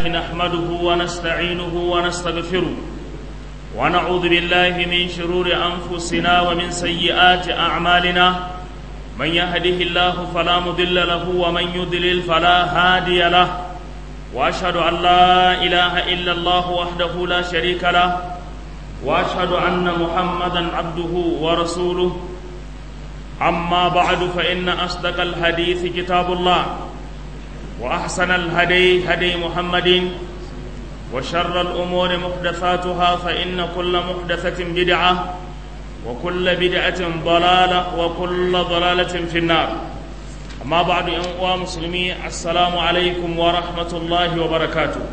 نحمده ونستعينه ونستغفره ونعوذ بالله من شرور أنفسنا ومن سيئات أعمالنا من يهده الله فلا مضل له ومن يضلل فلا هادي له وأشهد أن لا إله إلا الله وحده لا شريك له وأشهد أن محمدا عبده ورسوله أما بعد فإن أصدق الحديث كتاب الله وأحسن الهدي هدي محمد وشر الأمور محدثاتها فإن كل محدثة بدعة وكل بدعة ضلالة وكل ضلالة في النار أما بعد أنواع مسلمي السلام عليكم ورحمة الله وبركاته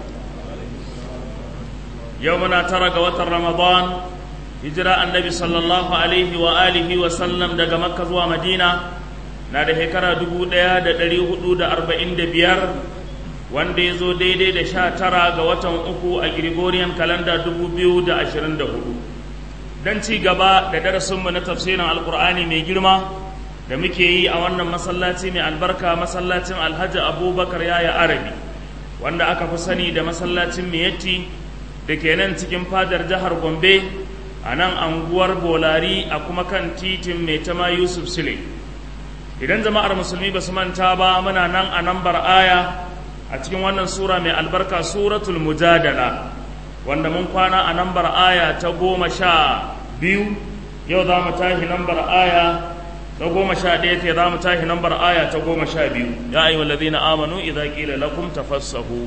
يومنا ترك وتر رمضان hijira annabi sallallahu alaihi wa alihi wa sallam daga makka zuwa madina na da shekara dubu ɗaya da ɗari hudu da arba'in da biyar wanda ya zo daidai da sha tara ga watan uku a gregorian kalanda dubu biyu da ashirin da hudu don ci gaba da darasinmu na tafsirin alkur'ani mai girma da muke yi a wannan masallaci mai albarka masallacin alhaji abubakar yaya arabi wanda aka fi sani da masallacin miyatti da ke nan cikin fadar jihar gombe a nan anguwar bolari a kuma kan titin mai tama yusuf sile idan jama'ar musulmi ba su manta ba muna nan a nambar aya a cikin wannan sura mai albarka suratul mujadala wanda mun kwana a nambar aya ta goma sha biyu yau za mu tashi nambar aya ta goma sha ɗaya ke za mu tashi nambar aya ta goma sha biyu ya ayi wallazi na amanu idza qila lakum tafassahu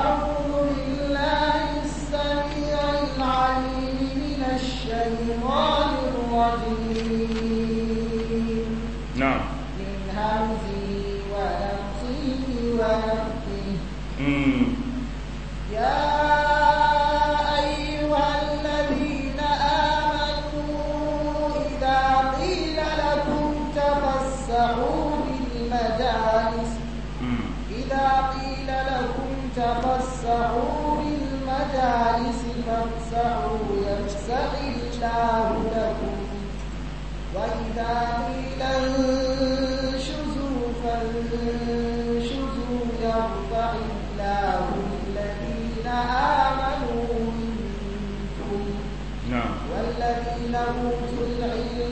الشيطان الرجيم نعم من همزه ونفسه ونفسه مم. يا أيها الذين آمنوا إذا قيل لكم تفسحوا في المجالس مم. إذا قيل لكم تفسحوا في المجالس فافسحوا يفسح الله لكم وإذا قيل انشزوا فانشزوا يرفع الله الذين آمنوا منكم نعم والذين أوتوا العلم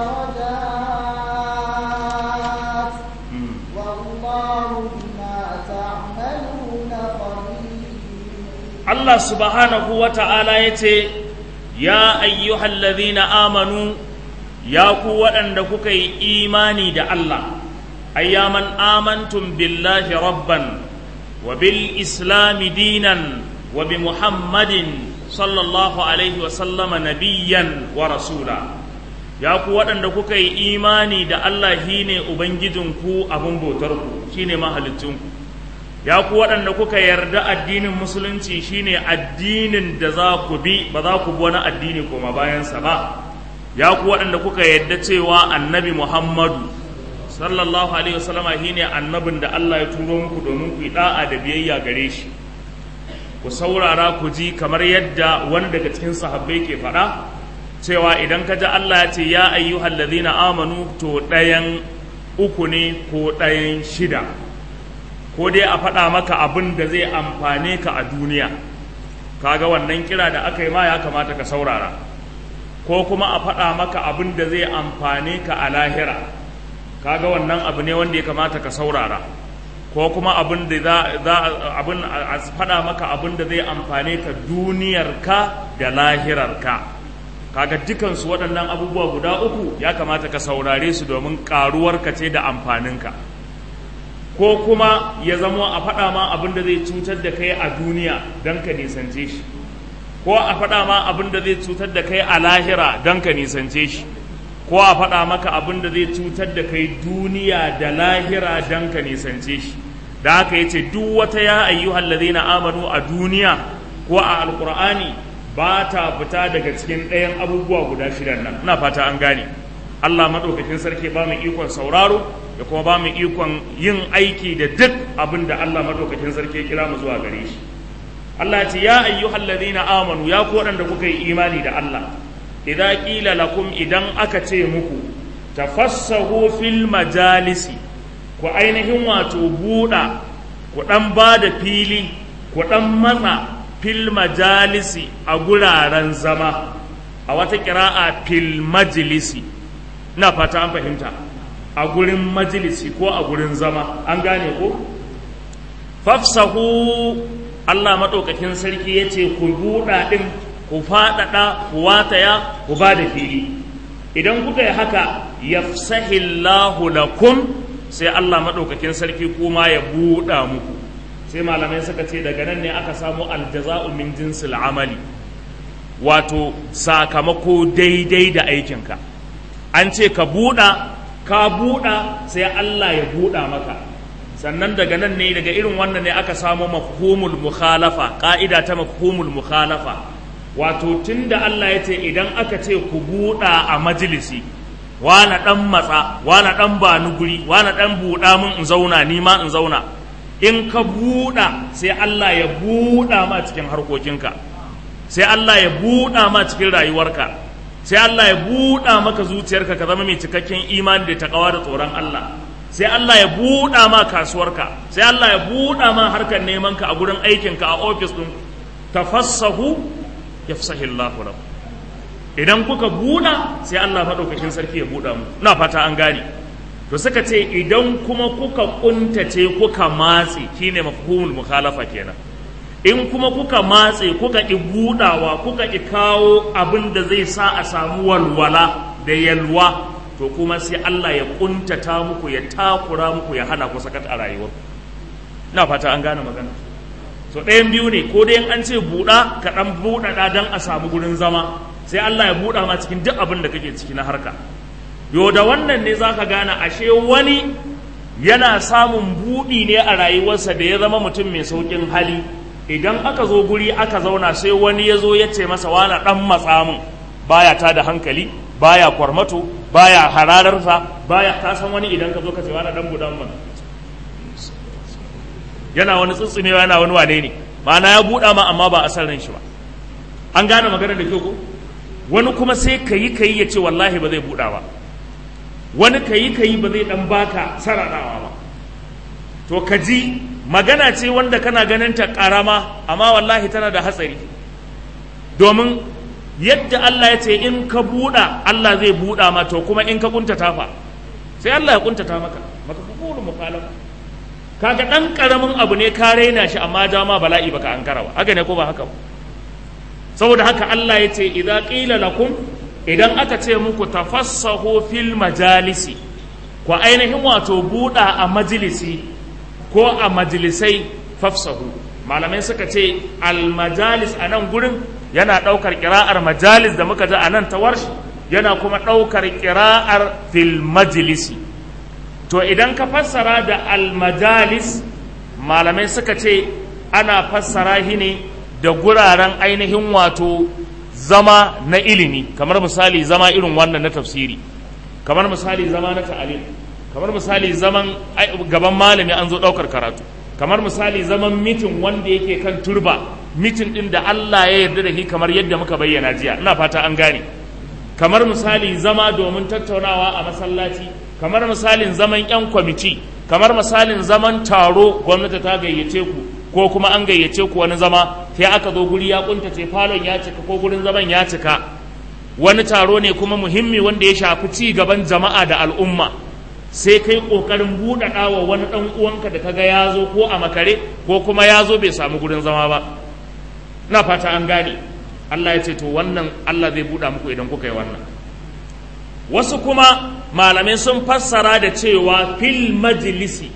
درجات مم. والله بما تعملون خبير Allah subhanahu wa ta'ala ya ce, Ya ayyuhallazina amanu, ya ku waɗanda kuka yi imani da Allah, ayyaman amantum billahi rabban, wa bil islami dinan, wa bi Muhammadin sallallahu alaihi wasallama nabiyyan wa rasula. Ya ku waɗanda kuka yi imani da Allah shi ne Ubangijinku abin bautarku, shi ne mahalicinku. ya ku waɗanda kuka yarda addinin musulunci shine addinin da za ku bi ba za ku bi wani addini koma bayansa ba ya ku waɗanda kuka yarda cewa annabi muhammadu sallallahu alaihi wasallama shine annabin da Allah ya turo muku domin ku yi da'a da biyayya gare shi ku saurara ku ji kamar yadda wani daga cikin sahabbai ke faɗa cewa idan ka ji Allah ya ce ya ayyuhal ladhina amanu to ɗayan uku ne ko ɗayan shida ko dai a faɗa maka abin da zai amfane ka a duniya kaga wannan kira da aka yi ma ya kamata ka saurara ko kuma a faɗa maka abin da zai amfane ka a lahira kaga wannan abu ne wanda ya kamata ka saurara ko kuma abin da za za abin a faɗa maka abin da zai amfane ka duniyarka da lahirarka kaga dukansu waɗannan abubuwa guda uku ya kamata ka saurare su domin ƙaruwarka ce da amfaninka ko kuma ya zamo a faɗa ma abin da zai cutar da kai a duniya don ka nisance shi ko a faɗa ma abin da zai cutar da kai a lahira don ka nisance shi ko a faɗa maka abin da zai cutar da kai duniya da lahira don ka nisance shi da haka ya ce duk wata ya ayyuhal ladina amanu a duniya ko a alkur'ani ba ta fita daga cikin ɗayan abubuwa guda shidan nan ina fata an gane Allah maɗaukakin sarki ba mu ikon sauraro da kuma ba mu ikon yin aiki da duk abin da Allah maɗaukakin sarki ya kira mu zuwa gare shi Allah ce ya ayyuhal ladina amanu ya ku waɗanda kuka yi imani da Allah idza qila lakum idan aka ce muku tafassahu fil majalisi ku ainihin wato buɗa ku ɗan ba da fili ku ɗan matsa fil majalisi a guraren zama a wata ƙira'a fil majlisi ina fata an fahimta a gurin majalisi ko a gurin zama an gane ko fafsahu Allah maɗaukakin sarki ya ce ku buɗa ɗin ku faɗaɗa ku wataya ku ba da fili idan kuka yi haka yafsahillahu lakum sai Allah maɗaukakin sarki kuma ya buɗa muku sai malamai suka ce daga nan ne aka samu aljaza'u min jinsil amali wato sakamako daidai da aikinka an ce ka buɗa ka buɗa sai Allah ya buɗa maka sannan daga nan ne daga irin wannan ne aka samu mafhumul mukhalafa ƙa'ida ta mafhumul mukhalafa wato tunda Allah ya ce idan aka ce ku buɗa a majalisi wana ɗan matsa wana ɗan ba ni guri wana ɗan buɗa min in zauna ni ma in zauna in ka buɗa sai Allah ya buɗa ma cikin harkokinka sai Allah ya buɗa ma cikin rayuwarka sai Allah ya buɗa maka zuciyarka ka zama mai cikakken imani da takawa da tsoron Allah sai Allah ya buɗa ma kasuwarka sai Allah ya buɗa ma harkar neman ka a gurin aikinka a ofis ɗin tafassahu yafsahillahu lakum idan kuka buɗa sai Allah maɗaukakin sarki ya buɗa mu na fata an gane to suka ce idan kuma kuka kuntace kuka matse shine mafhumul mukhalafa kenan in kuma kuka matse kuka ki buɗawa kuka ki kawo abin da zai sa a samu walwala da yalwa to kuma sai Allah ya kuntata muku ya takura muku ya hana ku sakat a rayuwar na fata an gane magana so ɗayan biyu ne ko dai an ce buɗa ka ɗan buɗaɗa don a samu gurin zama sai Allah ya buɗa ma cikin duk abin da kake ciki na harka yo da wannan ne zaka gane ashe wani yana samun buɗi ne a rayuwarsa da ya zama mutum mai sauƙin hali idan aka zo guri aka zauna sai wani ya zo ya ce masa wani ɗan matsa min baya ta da hankali baya kwarmato baya harararsa baya ta san wani idan ka zo ka ce wani ɗan buɗan min yana wani tsitsunewa yana wani wane ne ma'ana ya buɗa ma amma ba a san ran shi ba an gane magana da kyau ko wani kuma sai ka yi ka yi ya ce wallahi ba zai buɗa ba wani ka yi ka yi ba zai ɗan baka sararawa ba to ka ji magana ce wanda kana ganin ta ƙarama amma wallahi tana da hatsari domin yadda Allah ya ce in ka buɗa Allah zai buɗa ma to kuma in ka kuntata fa sai Allah ya kuntata maka maka kukuru mukhalafa kaga ɗan ƙaramin abu ne ka raina shi amma dama bala'i baka ankara ba haka ne ko ba haka ba saboda haka Allah ya ce idan ƙila lakum idan aka ce muku tafassahu fil majalisi ku ainihin wato buɗa a majalisi ko a majalisai fafsahu malamai suka ce almajalis a nan gurin yana ɗaukar ƙira'ar majalis da muka ji a nan ta warshi yana kuma ɗaukar ƙira'ar fil majalisi to idan ka fassara da almajalis malamai suka ce ana fassara shi ne da guraren ainihin wato zama na ilimi kamar misali zama irin wannan na tafsiri kamar misali zama na ta'alim kamar misali zaman gaban malami an zo ɗaukar karatu kamar misali zaman mitin wanda yake kan turba mitin ɗin da Allah ya yarda da shi kamar yadda muka bayyana jiya ina fata an gane kamar misali zama domin tattaunawa a masallaci kamar misalin zaman 'yan kwamiti kamar misalin zaman taro gwamnati ta gayyace ku ko kuma an gayyace ku wani zama sai aka zo guri ya kuntace falon ya cika ko gurin zaman ya cika wani taro ne kuma muhimmi wanda ya shafi ci gaban jama'a da al'umma sai kai kokarin buɗaɗa wa wani ɗan uwanka da kaga ya zo ko a makare ko kuma ya zo bai samu gurin zama ba na fata an gane Allah ya ce to wannan Allah zai buɗa muku idan kuka yi wannan wasu kuma malamai sun fassara da cewa fil majlisi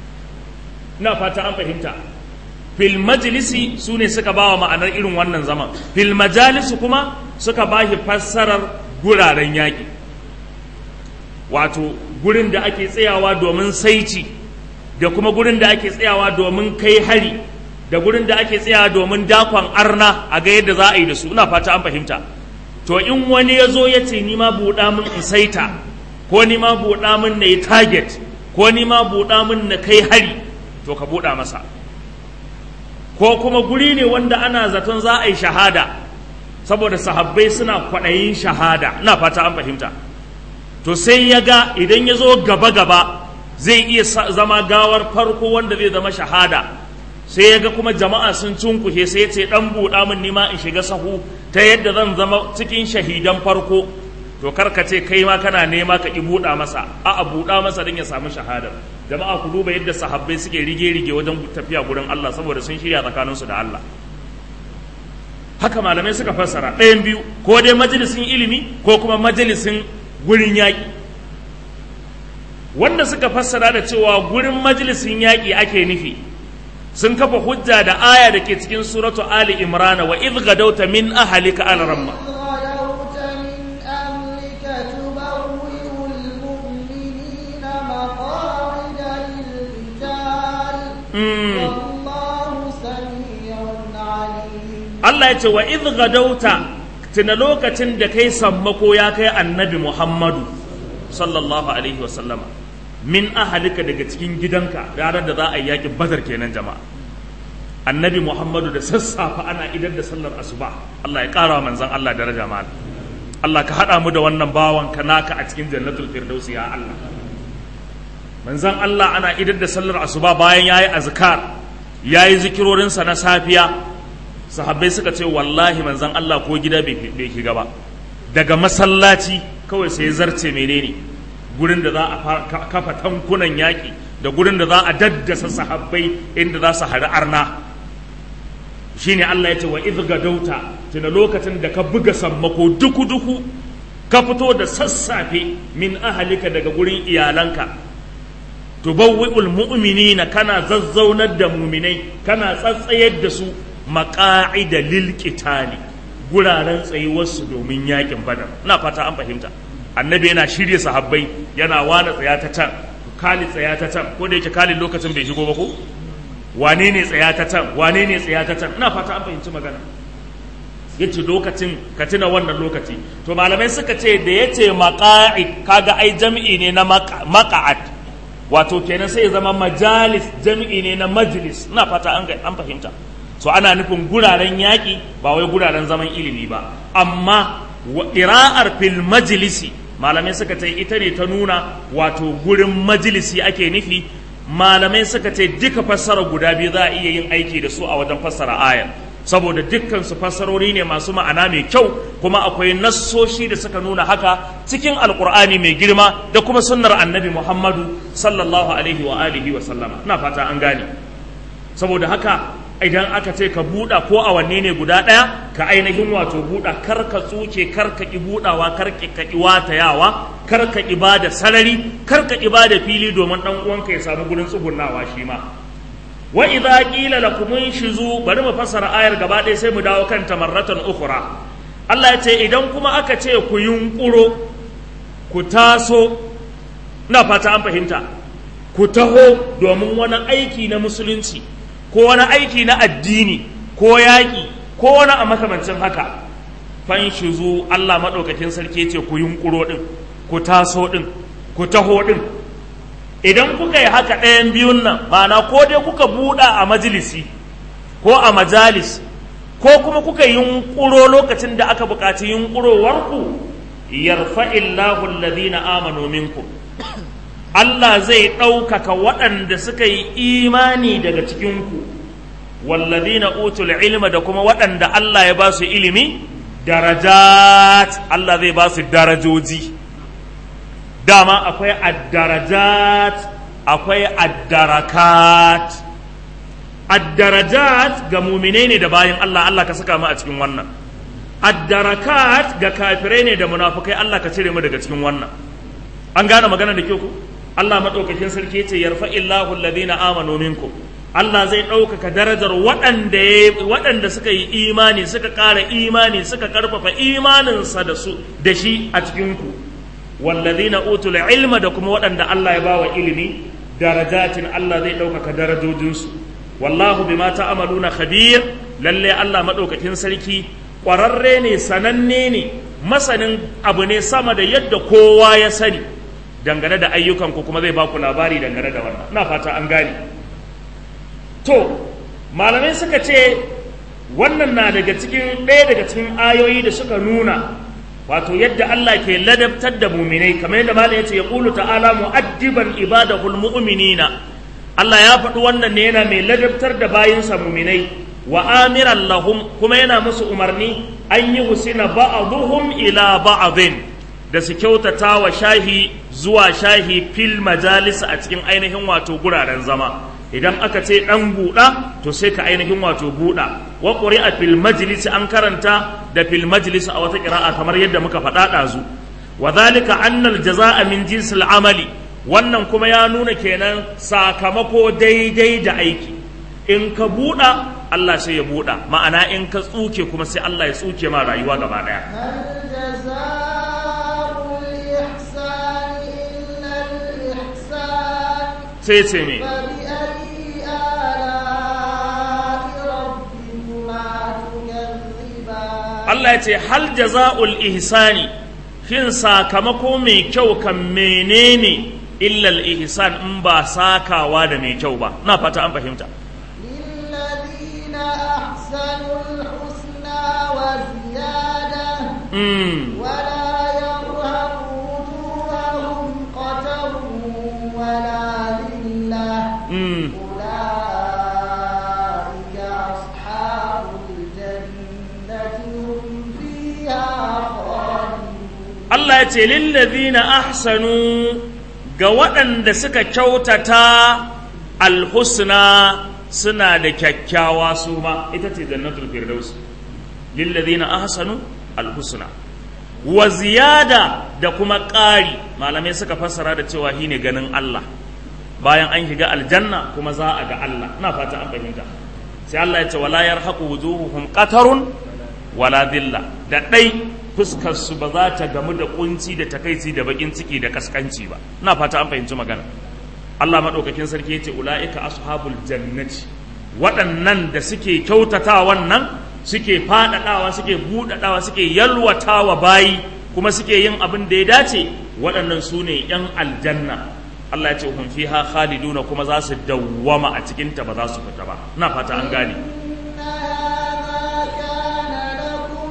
na fata an fahimta fil majlisi su ne suka ba wa ma'anar irin wannan zaman fil majalisi kuma suka ba shi fassarar guraren yaƙi wato gurin da ake tsayawa domin saici da kuma gurin da ake tsayawa domin kai hari da gurin da ake tsayawa domin dakon arna a ga yadda za a yi da su ina fata an fahimta to in wani ya zo ya ce ni ma buɗa min in saita ko ni ma buɗa min na yi target ko ni ma buɗa min na kai hari to ka buɗa masa ko kuma guri ne wanda ana zaton za a yi shahada saboda sahabbai suna kwaɗayin shahada ina fata an fahimta to sai ya ga idan ya zo gaba-gaba zai iya zama gawar farko wanda zai zama shahada sai ya ga kuma jama'a sun cunkushe sai ya ce dan buɗa min nima in shiga sahu ta yadda zan zama cikin shahidan farko to karka ce kai ma kana nema ka ki buɗa masa a a buɗa masa don ya samu shahadar jama'a ku duba yadda sahabbai suke rige-rige wajen tafiya gurin Allah saboda sun shirya tsakaninsu da Allah haka malamai suka fassara ɗayan biyu ko dai majalisin ilimi ko kuma majalisin gurin yaƙi wanda suka fassara da cewa gurin majalisin yaƙi ake nufi sun kafa hujja da aya da ke cikin suratu ali imrana wa idh gadauta min ahlika al ramma غدوت من أهلك تبوئ المؤمنين مقاعد للقتال والله سميع عليم Allah ya ce wa idh gadauta tuna lokacin da kai sammako ya kai annabi Muhammadu sallallahu alaihi wa sallama min ahalika daga cikin gidanka ranar da za a yi yakin badar kenan jama'a annabi Muhammadu da sassafa ana idar da sallar asuba Allah ya kara wa manzon Allah daraja mal Allah ka hada mu da wannan bawan ka naka a cikin jannatul firdausi ya Allah manzon Allah ana idar da sallar asuba bayan yayi azkar yayi zikirorinsa na safiya sahabbai suka ce wallahi manzan Allah ko gida bai shiga ba daga masallaci kawai sai zarce menene gurin da za a kafa tankunan yaƙi da gurin da za a daddasa sahabbai inda za su hari arna shine Allah ya ce wa idh gadauta tuna lokacin da ka buga sammako duku duku ka fito da sassafe min ahalika daga gurin iyalanka tubawwi'ul mu'minina kana zazzaunar da muminai kana tsatsayar da su maƙa'ida lilƙitali guraren tsayuwarsu domin yakin badar ina fata an fahimta annabi yana shirya sahabbai yana wane tsaya ta can kali tsaya ta can ko da yake kali lokacin bai shigo ba ko wane ne tsaya ta can wane ne tsaya ta can ina fata an fahimci magana yace lokacin ka tuna wannan lokaci to malamai suka ce da yace maqa'id kaga ai jam'i ne na maqa'ad wato kenan sai ya zama majalis jam'i ne na majlis ina fata an an fahimta so ana nufin guraren yaƙi ba wai guraren zaman ilimi ba amma ƙira'ar fil majlisi malamai suka ce ita ne ta nuna wato gurin majalisi ake nufi malamai suka ce duka fassara guda biyu za a iya yin aiki da su a wajen fassara ayar saboda dukkan su fassarori ne masu ma'ana mai kyau kuma akwai nassoshi da suka nuna haka cikin alkur'ani mai girma da kuma sunnar annabi muhammadu sallallahu alaihi wa alihi wa sallama ina fata an gane saboda haka idan aka ce ka buɗa ko a wanne ne guda ɗaya ka ainihin wato buɗa kar ka tsuke kar ka ƙi buɗawa kar ka ƙi watayawa kar ka ƙi ba da sarari kar ka ƙi ba da fili domin ɗan uwanka ya samu gurin tsugunnawa shi ma wa idza qila lakum inshizu bari mu fassara ayar gaba ɗaya sai mu dawo kan tamarratan ukhra Allah ya ce idan kuma aka ce ku yunƙuro ku taso na fata an fahimta ku taho domin wani aiki na musulunci ko wani aiki na addini ko yaƙi ko wani a makamancin haka fanshizu Allah maɗaukakin sarki ce ku yunƙuro ɗin ku taso ɗin ku taho ɗin idan kuka yi haka ɗayan biyun nan ma'ana ko dai kuka buɗa a majalisi ko a majalis ko kuma kuka yunƙuro lokacin da aka buƙaci yunƙurowarku yarfa'illahu alladhina amanu minkum Allah zai ɗaukaka waɗanda suka yi imani daga cikinku wallazina utul ilma da kuma waɗanda Allah ya ba su ilimi darajat Allah zai ba su darajoji dama akwai addarajat akwai addarakat addarajat ga muminai ne da bayan Allah Allah ka saka mu a cikin wannan addarakat ga kafirai ne da munafukai Allah ka cire mu daga cikin wannan an gane magana da kyau ku Allah maɗaukakin sarki ce yarfa illahu alladhina amanu minkum Allah zai ɗaukaka darajar waɗanda waɗanda suka yi imani suka ƙara imani suka ƙarfafa imaninsa da su da shi a cikin ku walladhina utul ilma da kuma waɗanda Allah ya bawa ilimi darajatin Allah zai ɗaukaka darajojinsu wallahu bima ta'maluna khabir lalle Allah maɗaukakin sarki ƙwararre ne sananne ne masanin abu ne sama da yadda kowa ya sani dangane da ayyukanku kuma zai baku labari dangane da wannan ina fata an gane to malamai suka ce wannan na daga cikin ɗaya daga cikin ayoyi da suka nuna wato yadda Allah ke ladabtar da muminai kamar yadda malam yace ya qulu ta'ala mu'addiban ibadahul mu'minina Allah ya faɗi wannan ne yana mai ladabtar da bayinsa muminai wa amiran lahum kuma yana musu umarni an yi husina ba'aduhum ila ba'adin da su kyautata wa shahi zuwa shahi fil majalis a cikin ainihin wato guraren zama idan aka ce dan buɗa to sai ka ainihin wato buɗa wa a fil majlis an karanta da fil majlis a wata ƙira'a kamar yadda muka faɗa ɗazu wa zalika annal jaza'a min jinsil amali wannan kuma ya nuna kenan sakamako daidai da aiki in ka buɗa Allah sai ya buɗa ma'ana in ka tsuke kuma sai Allah ya tsuke ma rayuwa gaba ɗaya sai ce me Allah ya ce hal jaza'ul ihsani shin sakamako mai kyau kan menene illal ihsan in ba sakawa da mai kyau ba na fata an fahimta للذين أحسنوا الحسنى وزيادة mm. ولا يرهق وجوههم قتر ولا ذلة Mm. أولئك أصحاب الجنة هم فيها خالدون Allah ya ce lillazina ahsanu ga waɗanda suka kyautata alhusna suna da kyakkyawa su ma ita ce jannatul firdaus lillazina ahsanu alhusna wa ziyada da kuma ƙari malamai suka fassara da cewa shine ganin Allah bayan an shiga aljanna kuma za a ga Allah ina fata an fahimta sai Allah ya ce wala yarhaqu wujuhuhum qatarun wala dilla da ɗai fuskarsu ba za ta gamu da kunci da takaici da bakin ciki da kaskanci ba ina fata an fahimci magana Allah maɗaukakin sarki ya ce ula'ika ashabul jannati waɗannan da suke kyautata wannan suke faɗaɗawa suke buɗaɗawa suke yalwatawa bayi kuma suke yin abin da ya dace waɗannan su ne ‘yan aljanna Allah ya ce hum fiha khaliduna kuma za su dawwama a cikinta ba za su fita ba ina fata an gane إن هذا كان لكم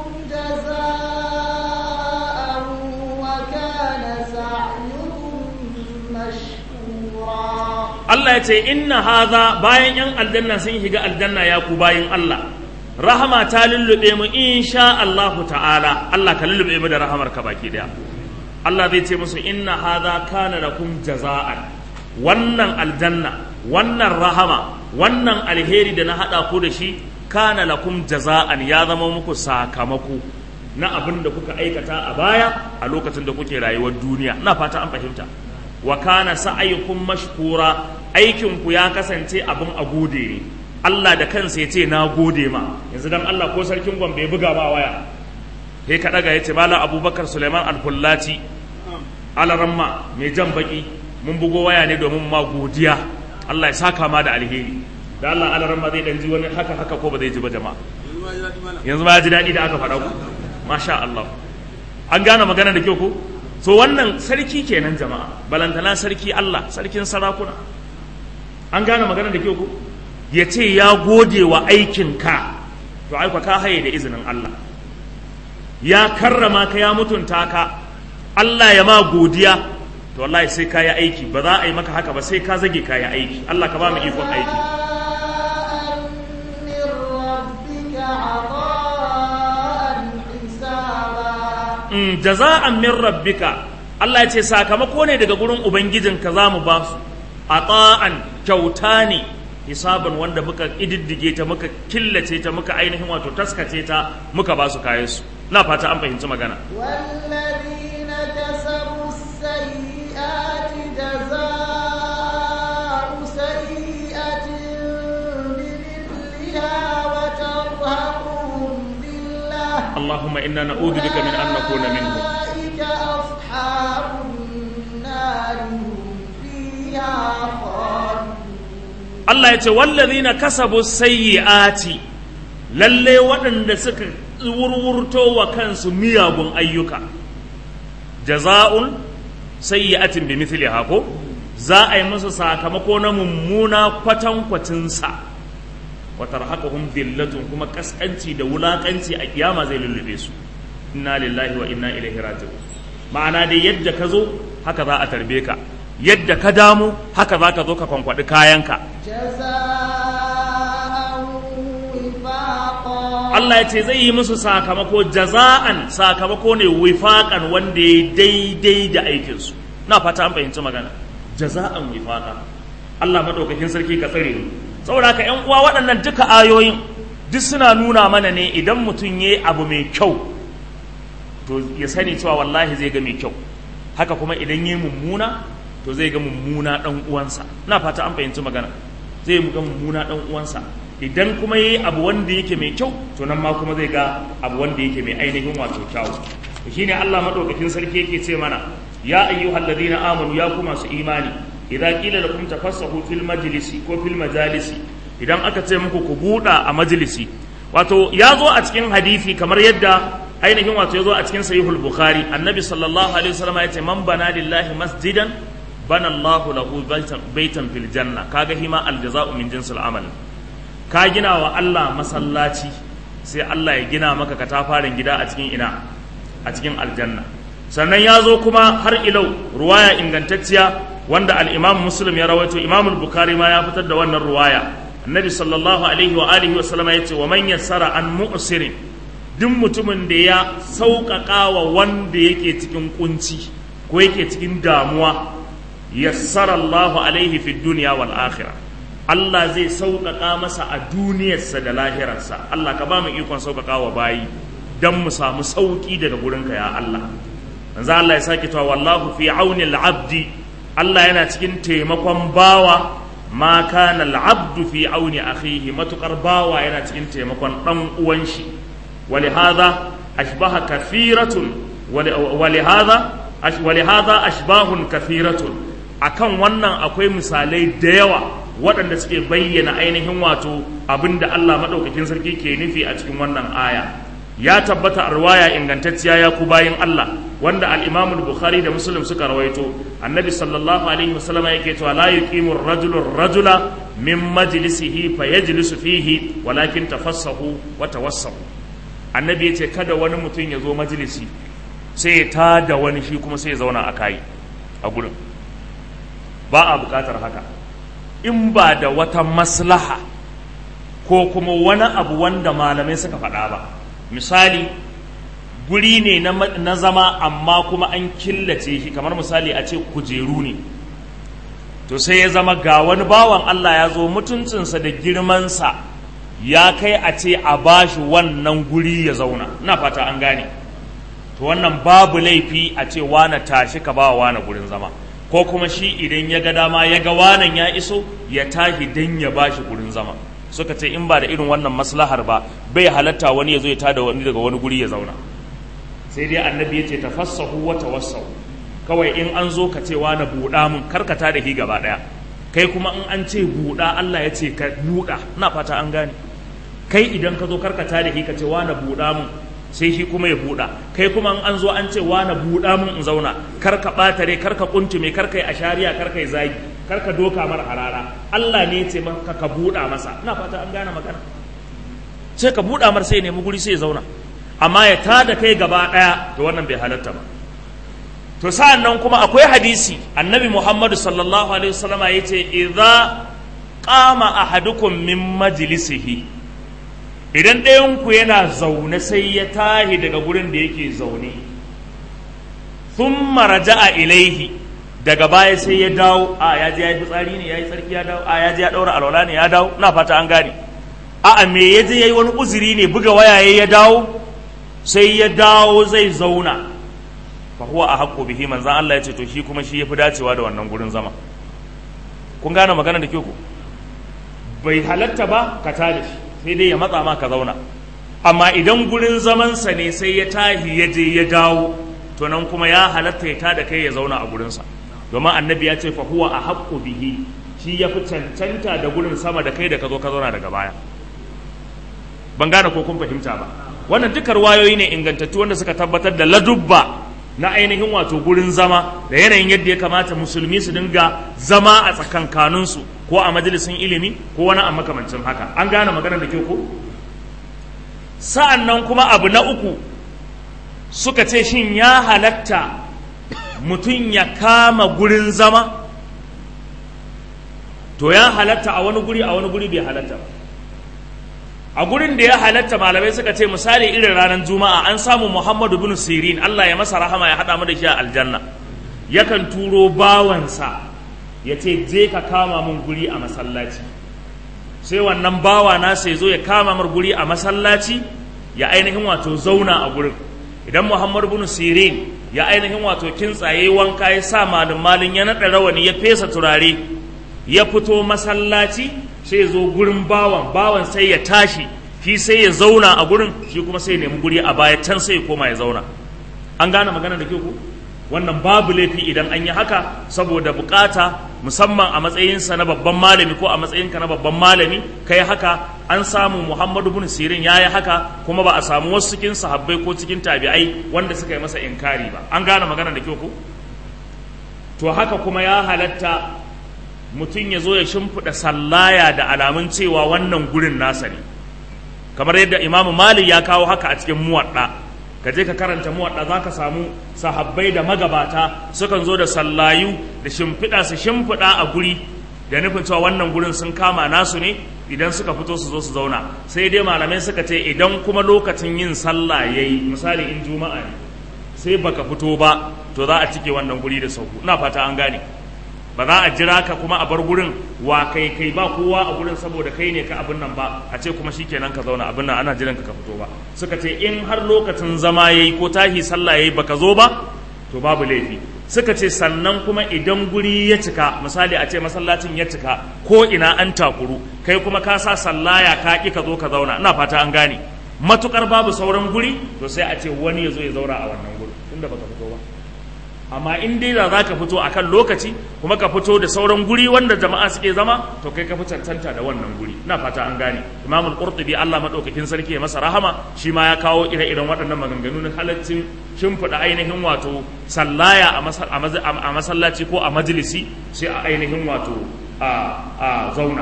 جزاء وكان سعيكم مشكورا Allah ya ce inna haza bayan yan aljanna sun shiga aljanna ya ku bayin Allah rahama ta lullube mu insha Allahu ta'ala Allah ka lullube mu da rahamar ka baki daya Allah zai ce musu inna haza kana lakum jaza'an wannan aljanna wannan rahama wannan alheri da na hada ku da shi kana lakum jaza'an ya zama muku sakamako na abin da kuka aikata a baya a lokacin da kuke rayuwar duniya na fata an fahimta wa kana sa'ayukum mashkura aikin ku ya kasance abin a gode ne Allah da kansa ya ce na gode ma yanzu dan Allah ko sarkin Gombe ya buga ma waya sai ka daga yace malam Abubakar Suleiman Al-Fullati alaramma mai jan baki mun bugo waya ne domin ma godiya Allah ya saka ma da alheri da Allah alaramma zai dan ji wani haka haka ko ba zai ji ba jama'a yanzu ma ya ji daɗi da aka faɗa ku masha Allah an gane magana da kyau ko so wannan sarki kenan jama'a balantana sarki Allah sarkin sarakuna an gane magana da kyau ko ya ce ya gode wa aikinka to aika ka haye da izinin Allah ya karrama ka ya mutunta ka Allah ya ma godiya to wallahi sai ka yi aiki ba za a yi maka haka ba sai ka zage ka yi aiki Allah ka ba mu ikon aiki جزاء من ربك عطاء حسابا mm, jaza'an min rabbika Allah ya ce sakamako ne daga gurin ubangijinka za mu ba su ata'an kyauta ne hisaban wanda muka ididdige ta muka killace ta muka ainihin wato taskace ta muka ba su kayan su na fata an fahimci magana والذين كسبوا السيئات جزاء سيئة بمثلها وترهقهم ذلة Allahumma inna na'udhu bika min an nakuna minhum أولئك أصحاب النار هم فيها خالدون Allah ya ce wallazina kasabu sayyi'ati lalle waɗanda suka wurwurto wa kansu miyagun ayyuka jaza'un sayyi'atin bi mithliha ko za a yi musu sakamako na mummuna kwatankwacin sa wa tarhaquhum dhillatun kuma kaskanci da wulakanci a kiyama zai lullube su inna lillahi wa inna ilaihi raji'un ma'ana dai yadda ka zo haka za a tarbe ka yadda ka damu haka za ka zo ka kwankwaɗi kayanka جزاء وفاقا Allah ya ce zai yi musu sakamako jaza'an sakamako ne wifaƙan wanda ya daidai da aikinsu na fata an fahimci magana jaza'an wifaƙa Allah maɗaukakin sarki ka tsare mu saboda haka ƴan uwa waɗannan duka ayoyin duk suna nuna mana ne idan mutum ya yi abu mai kyau to ya sani cewa wallahi zai ga mai kyau haka kuma idan ya yi mummuna to zai ga mummuna ɗan uwansa na fata an fahimci magana zai ga mummuna ɗan uwansa idan kuma yi abu wanda yake mai kyau to nan ma kuma zai ga abu wanda yake mai ainihin wato kyau to shine Allah madaukakin sarki yake ce mana ya ayyuhal ladina amanu ya ku masu imani idza qila lakum tafassahu fil majlisi ko fil majalisi idan aka ce muku ku buɗa a majalisi wato ya zo a cikin hadisi kamar yadda ainihin wato ya zo a cikin sahihul bukhari annabi sallallahu alaihi wasallam ya ce man bana lillahi masjidan bana Allahu lahu baitan fil janna kaga hima aljaza'u min jinsil amal ka gina wa Allah masallaci sai Allah ya gina maka katafaren gida a cikin ina a cikin aljanna sannan ya zo kuma har ilau ruwaya ingantacciya wanda al-imam muslim ya rawaito imam al-bukhari ma ya fitar da wannan ruwaya annabi sallallahu alaihi wa alihi wa sallama yace wa man yassara an mu'sirin duk mutumin da ya sauƙaƙa wa wanda yake cikin kunci ko yake cikin damuwa yassara Allahu alaihi fid dunya wal akhirah Allah zai sauƙaƙa masa a duniyarsa da lahirarsa Allah ka ba mu ikon sauƙaƙa wa bayi don mu samu sauƙi daga gurinka ya Allah manzo Allah ya sake cewa wallahu fi auni al-abdi Allah yana cikin taimakon bawa ma kana al-abdu fi auni akhihi matukar bawa yana cikin taimakon dan uwan shi ولهذا أشبه كثيرة ولهذا ولهذا أشباه كثيرة akan wannan akwai misalai da yawa waɗanda suke bayyana ainihin wato abin da Allah maɗaukakin sarki ke nufi a cikin wannan aya ya tabbata a ruwaya ingantacciya ya ku bayin Allah wanda al-Imam bukhari da Muslim suka rawaito annabi sallallahu alaihi wasallam yake cewa la yuqimu ar-rajulu rajula min majlisihi fayajlisu fihi walakin tafassahu wa tawassahu annabi yace kada wani mutum ya zo majalisi sai ya tada wani shi kuma sai ya zauna a kai a gurin ba a bukatar haka in ba da wata maslaha ko kuma wani abu wanda malamai suka faɗa ba misali guri ne na zama amma kuma an killace shi kamar misali a ce kujeru ne to sai ya zama ga wani bawan Allah ya zo mutuncinsa da girmansa ya kai a ce a bashi wannan guri ya zauna ina fata an gane to wannan babu laifi a ce wane tashi ka ba wane gurin zama ko kuma shi idan ya ga dama ya ga wanan ya iso ya tashi dan ya bashi gurin zama suka ce in ba da irin wannan maslahar ba bai halatta wani ya zo ya tada wani daga wani guri ya zauna sai dai annabi ya ce tafassahu wa tawassahu kawai in an zo ka ce na buɗa mun karkata da shi gaba ɗaya kai kuma in an ce buɗa Allah ya ce ka buɗa ina fata an gane kai idan ka zo karkata da shi ka ce na buɗa mun sai shi kuma ya buɗa kai kuma in an zo an ce na buɗa mun in zauna kar ka ɓatare kar ka kuntume kar ka yi ashariya kar ka yi zagi kar ka doka mara harara Allah ne ce maka ka buɗa masa ina fata an gane magana sai ka buɗa mar sai nemi guri sai ya zauna amma ya tada kai gaba ɗaya to wannan bai halatta ba to sa'an nan kuma akwai hadisi annabi Muhammadu sallallahu alaihi wasallama ya ce idza qama ahadukum min majlisihi idan ɗayanku yana zaune sai ya tahi daga gurin da yake zaune thumma raja'a ilaihi daga baya sai ya dawo a ya je ya yi fitsari ne ya yi tsarki ya dawo a ya je ya daura alwala ne ya dawo na fata an gane a a me ya je ya yi wani uzuri ne buga wayaye ya dawo sai ya dawo zai zauna fa huwa a haƙƙo bihi manzan Allah ya ce to shi kuma shi ya fi dacewa da wannan gurin zama kun gane magana da ke ku bai halatta ba ka tada shi sai dai ya matsa ma ka zauna amma idan gurin zamansa ne sai ya tahi ya je ya dawo to nan kuma ya halatta ya tada kai ya zauna a gurinsa domin annabi ya ce fa huwa a haƙƙo bihi shi ya fi cancanta da gurin sama da kai da ka zo ka zauna daga baya ban gane ko kun fahimta ba wannan duka wayoyi ne ingantattu wanda suka tabbatar da ladubba na ainihin wato gurin zama da yanayin yadda ya kamata musulmi su dinga zama a tsakankaninsu ko a majalisin ilimi ko wani a makamancin haka an gane maganar da ke ko sa'an nan kuma abu na uku suka ce shin ya halatta mutum ya kama gurin zama to ya halatta a wani guri a wani guri bai halatta ba a gurin da ya halatta malamai suka ce misali irin ranar juma'a an samu muhammadu bin sirin allah ya masa rahama ya haɗa mu da shi a aljanna yakan turo bawansa ya ce je ka kama mun guri a masallaci sai wannan bawa na sai zo ya kama mar guri a masallaci ya ainihin wato zauna a gurin idan muhammadu bin sirin ya ainihin wato kintsaye wanka ya sa malin malin ya naɗa rawani ya fesa turare ya fito masallaci sai zo gurin bawan bawan sai ya tashi shi sai ya zauna a gurin shi kuma sai ya nemi guri a baya can sai ya koma ya zauna an gane magana da ke ku wannan babu laifi idan an yi haka saboda bukata musamman a matsayinsa na babban malami ko a matsayinka na babban malami kai haka an samu muhammadu bin sirin ya yi haka kuma ba a samu wasu cikin sahabbai ko cikin tabi'ai wanda suka yi masa inkari ba an gane magana da ke ku to haka kuma ya halatta mutum ya zo ya shimfiɗa sallaya da alamun cewa wannan gurin nasa ne kamar yadda imamu malik ya kawo haka a cikin muwaɗa ka je ka karanta muwaɗa za ka samu sahabbai da magabata sukan zo da sallayu da shimfiɗa su shimfiɗa a guri da nufin cewa wannan gurin sun kama nasu ne idan suka fito su zo su zauna sai dai malamai suka ce idan kuma lokacin yin sallah yayi misali in juma'a ne sai baka fito ba to za a cike wannan guri da sauku ina fata an gane ba za a jira ka kuma a bar gurin wa kai kai ba kowa a gurin saboda kai ne ka abin nan ba a ce kuma shikenan ka zauna abin nan ana jiran ka ka fito ba suka ce in har lokacin zama yayi ko tahi sallah yayi baka zo ba to babu laifi suka ce sannan kuma idan guri ya cika misali a ce masallacin ya cika ko ina an takuru kai kuma ka sa sallaya ka ki ka zo ka zauna ina fata an gane matukar babu sauran guri to sai a ce wani ya zo ya zauna a wannan guri tunda baka fito ba amma in dai da za ka fito a kan lokaci kuma ka fito da sauran guri wanda jama'a suke zama to kai ka fi cancanta da wannan guri ina fata an gane imamul qurtubi Allah madaukakin sarki ya masa rahama shi ma ya kawo ire-iren waɗannan maganganu na halaccin shimfiɗa ainihin wato sallaya a masallaci ko a majalisi sai a ainihin wato a zauna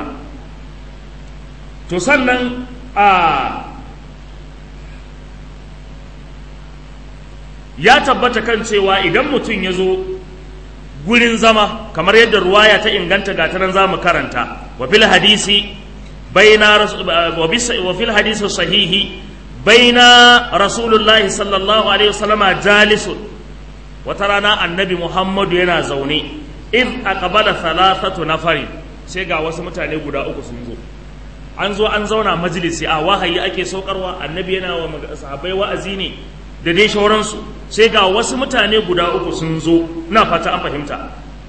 to sannan a ya tabbata kan cewa idan mutum ya zo gurin zama kamar yadda ruwaya ta inganta ga ta nan za mu karanta wa fil hadisi baina wa fil hadisi sahihi baina rasulullahi sallallahu alaihi wasallam jalisun wata rana annabi muhammadu yana zaune in aqbala thalathatu nafari sai ga wasu mutane guda uku sun zo an zo an zauna majalisi a wahayi ake saukarwa annabi yana wa sahabbai wa'azi ne da dai shauransu sai ga wasu mutane guda uku sun zo na fata an fahimta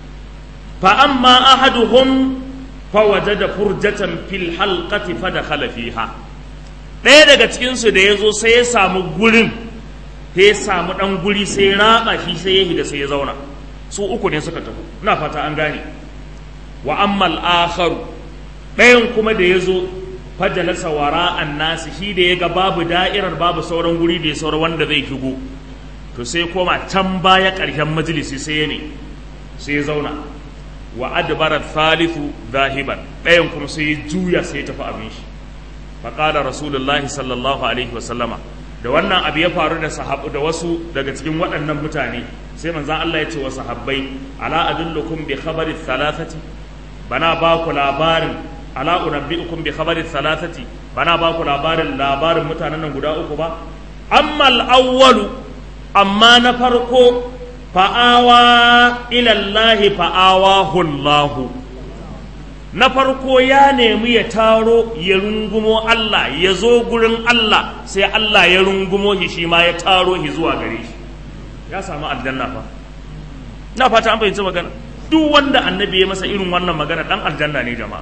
fa amma ahaduhum fa wajada furjatan fil halqati fa dakhala fiha ɗaya daga cikin su da yazo sai ya samu gurin sai ya samu dan guri sai ya raba shi sai ya higa sai ya zauna su uku ne suka tafi ina fata an gane wa amma al-akharu ɗayan kuma da yazo fajalasa wara nasi shi da ya ga babu da'irar babu sauran guri da ya saura wanda zai shigo to sai koma can baya ƙarshen majalisi sai ya ne sai ya zauna wa adbara thalithu zahiban ɗayan kuma sai ya juya sai ya tafi abin shi faqala rasulullahi sallallahu alaihi wa sallama da wannan abu ya faru da sahabu da wasu daga cikin waɗannan mutane sai manzon Allah ya ce wa sahabbai ala adullukum bi khabari thalathati bana ba ku labarin ala unabbi'ukum bi khabari thalathati bana ba ku labarin labarin mutanen nan guda uku ba amma al-awwalu amma na farko fa'awa ila Allah fa'awahu Allah na farko ya nemi ya taro ya rungumo Allah ya zo gurin Allah sai Allah ya rungumo shi shi ma ya taro shi zuwa gare shi ya samu aljanna fa na fata an fahimci magana duk wanda annabi ya masa irin wannan magana dan aljanna ne jama'a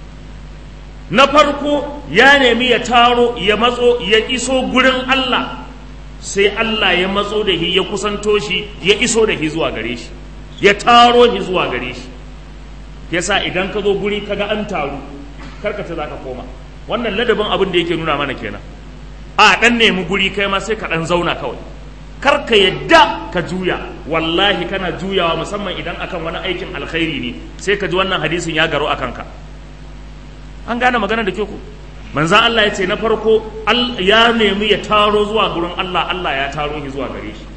na farko ya nemi ya taro ya matso ya iso gurin Allah sai Allah ya matso da shi ya kusanto shi ya iso da shi zuwa gare shi ya taro shi zuwa gare shi yasa idan ka zo guri kaga an taru karka ce zaka koma wannan ladabin abin da yake nuna mana kenan a dan nemi guri kai ma sai ka dan zauna kawai kar ka yadda ka juya wallahi kana juyawa musamman idan akan wani aikin alkhairi ne sai ka ji wannan hadisin ya garo akan ka an gane magana da ke ku manzan Allah ya ce na farko ya nemi ya taro zuwa gurin Allah Allah ya taro shi zuwa gare shi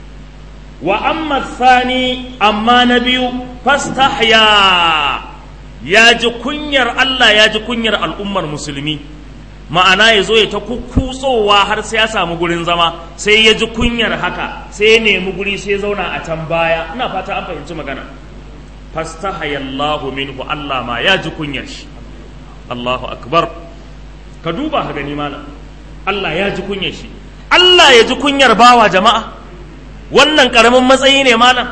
wa amma sani amma na biyu fastahya ya ji kunyar Allah ya ji kunyar al'ummar musulmi ma'ana ya zo ya ta kukutsowa har sai ya samu gurin zama sai ya ji kunyar haka sai ya nemi guri sai ya zauna a can baya ina fata an fahimci magana fastahayallahu minhu Allah ma ya ji kunyar shi Allahu akbar ka duba ka gani malam Allah ya ji kunyar shi Allah ya ji kunyar bawa jama'a wannan karamin matsayi ne malam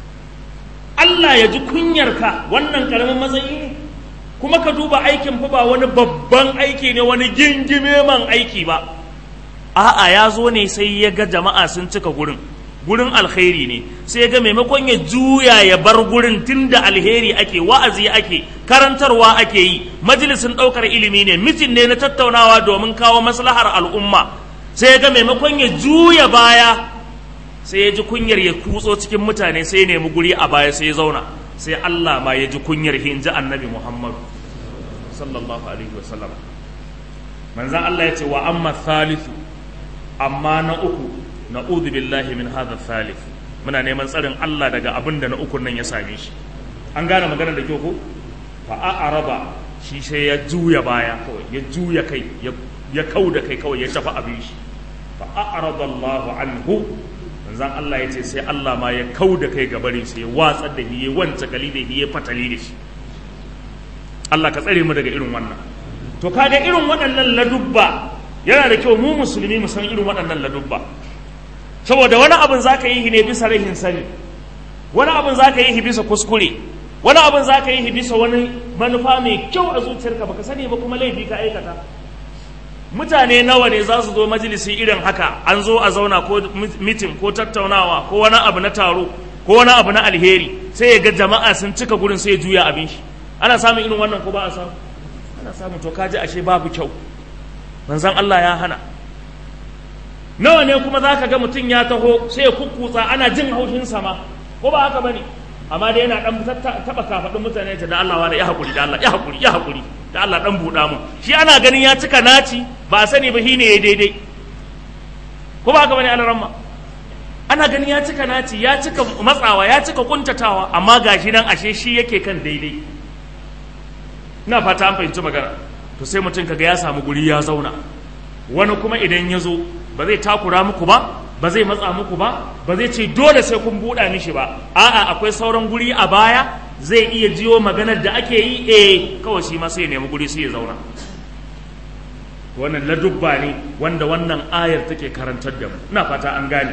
Allah ya ji kunyar ka wannan karamin matsayi ne kuma ka duba aikin fa ba wani babban aiki ne wani gingime man aiki ba a'a ya zo ne sai ya ga jama'a sun cika gurin gurin alkhairi ne sai ya ga maimakon ya juya ya bar gurin tunda alheri ake wa'azi ake karantarwa ake yi majalisin ɗaukar ilimi ne mitin ne na tattaunawa domin kawo maslahar al'umma sai ya ga maimakon ya juya baya sai ya ji kunyar ya kutso cikin mutane sai ya nemi guri a baya sai ya zauna sai Allah ma ya ji kunyar hinji annabi Muhammadu sallallahu alaihi wasallam manzan Allah ya ce wa amma thalithu amma na uku na'udhu billahi min hadha thalith muna neman tsarin Allah daga abin da na ukun nan ya same shi an gane magana da kyau ko fa a'raba shi sai ya juya baya kawai ya juya kai ya kau da kai kawai ya tafi abin shi fa a'rada Allahu anhu manzan Allah ya ce sai Allah ma ya kau da kai gabarin sai ya watsar da shi ya wanta gali da shi ya fatali da shi Allah ka tsare mu daga irin wannan to kaga irin waɗannan ladubba yana da kyau mu musulmi mu san irin waɗannan ladubba saboda wani abin zaka yi ne bisa rahin sani wani abin zaka yi bisa kuskure wani abin zaka yi bisa wani manufa mai kyau a zuciyarka baka sani ba kuma laifi ka aikata mutane nawa ne za su zo majalisi irin haka an zo a zauna ko mitin ko tattaunawa ko wani abu na taro ko wani abu na alheri sai ya ga jama'a sun cika gurin sai ya juya abin shi ana samun irin wannan ko ba a samu ana samun to kaji ashe babu kyau manzon Allah ya hana nawa ne kuma za ka ga mutum ya taho sai ya kukkutsa ana jin haushin sama ko ba haka bane amma dai yana dan taba kafadin mutane ta da Allah wani ya hakuri da Allah ya hakuri ya hakuri da Allah dan buɗa mu shi ana ganin ya cika naci ba a sani ba shine ya daidai ko ba haka bane alaramma ana ganin ya cika naci ya cika matsawa ya cika kuntatawa amma gashi nan ashe shi yake kan daidai ina fata an fahimci magana to sai mutum kaga ya samu guri ya zauna wani kuma idan ya zo ba zai takura muku ba ba zai matsa muku ba ba zai ce dole sai kun buɗa mishi ba a'a akwai sauran guri a baya zai iya jiyo maganar da ake yi eh kawai shi ma sai ya nemi guri sai ya zauna wannan ladubba ne wanda wannan ayar take karantar da mu ina fata an gane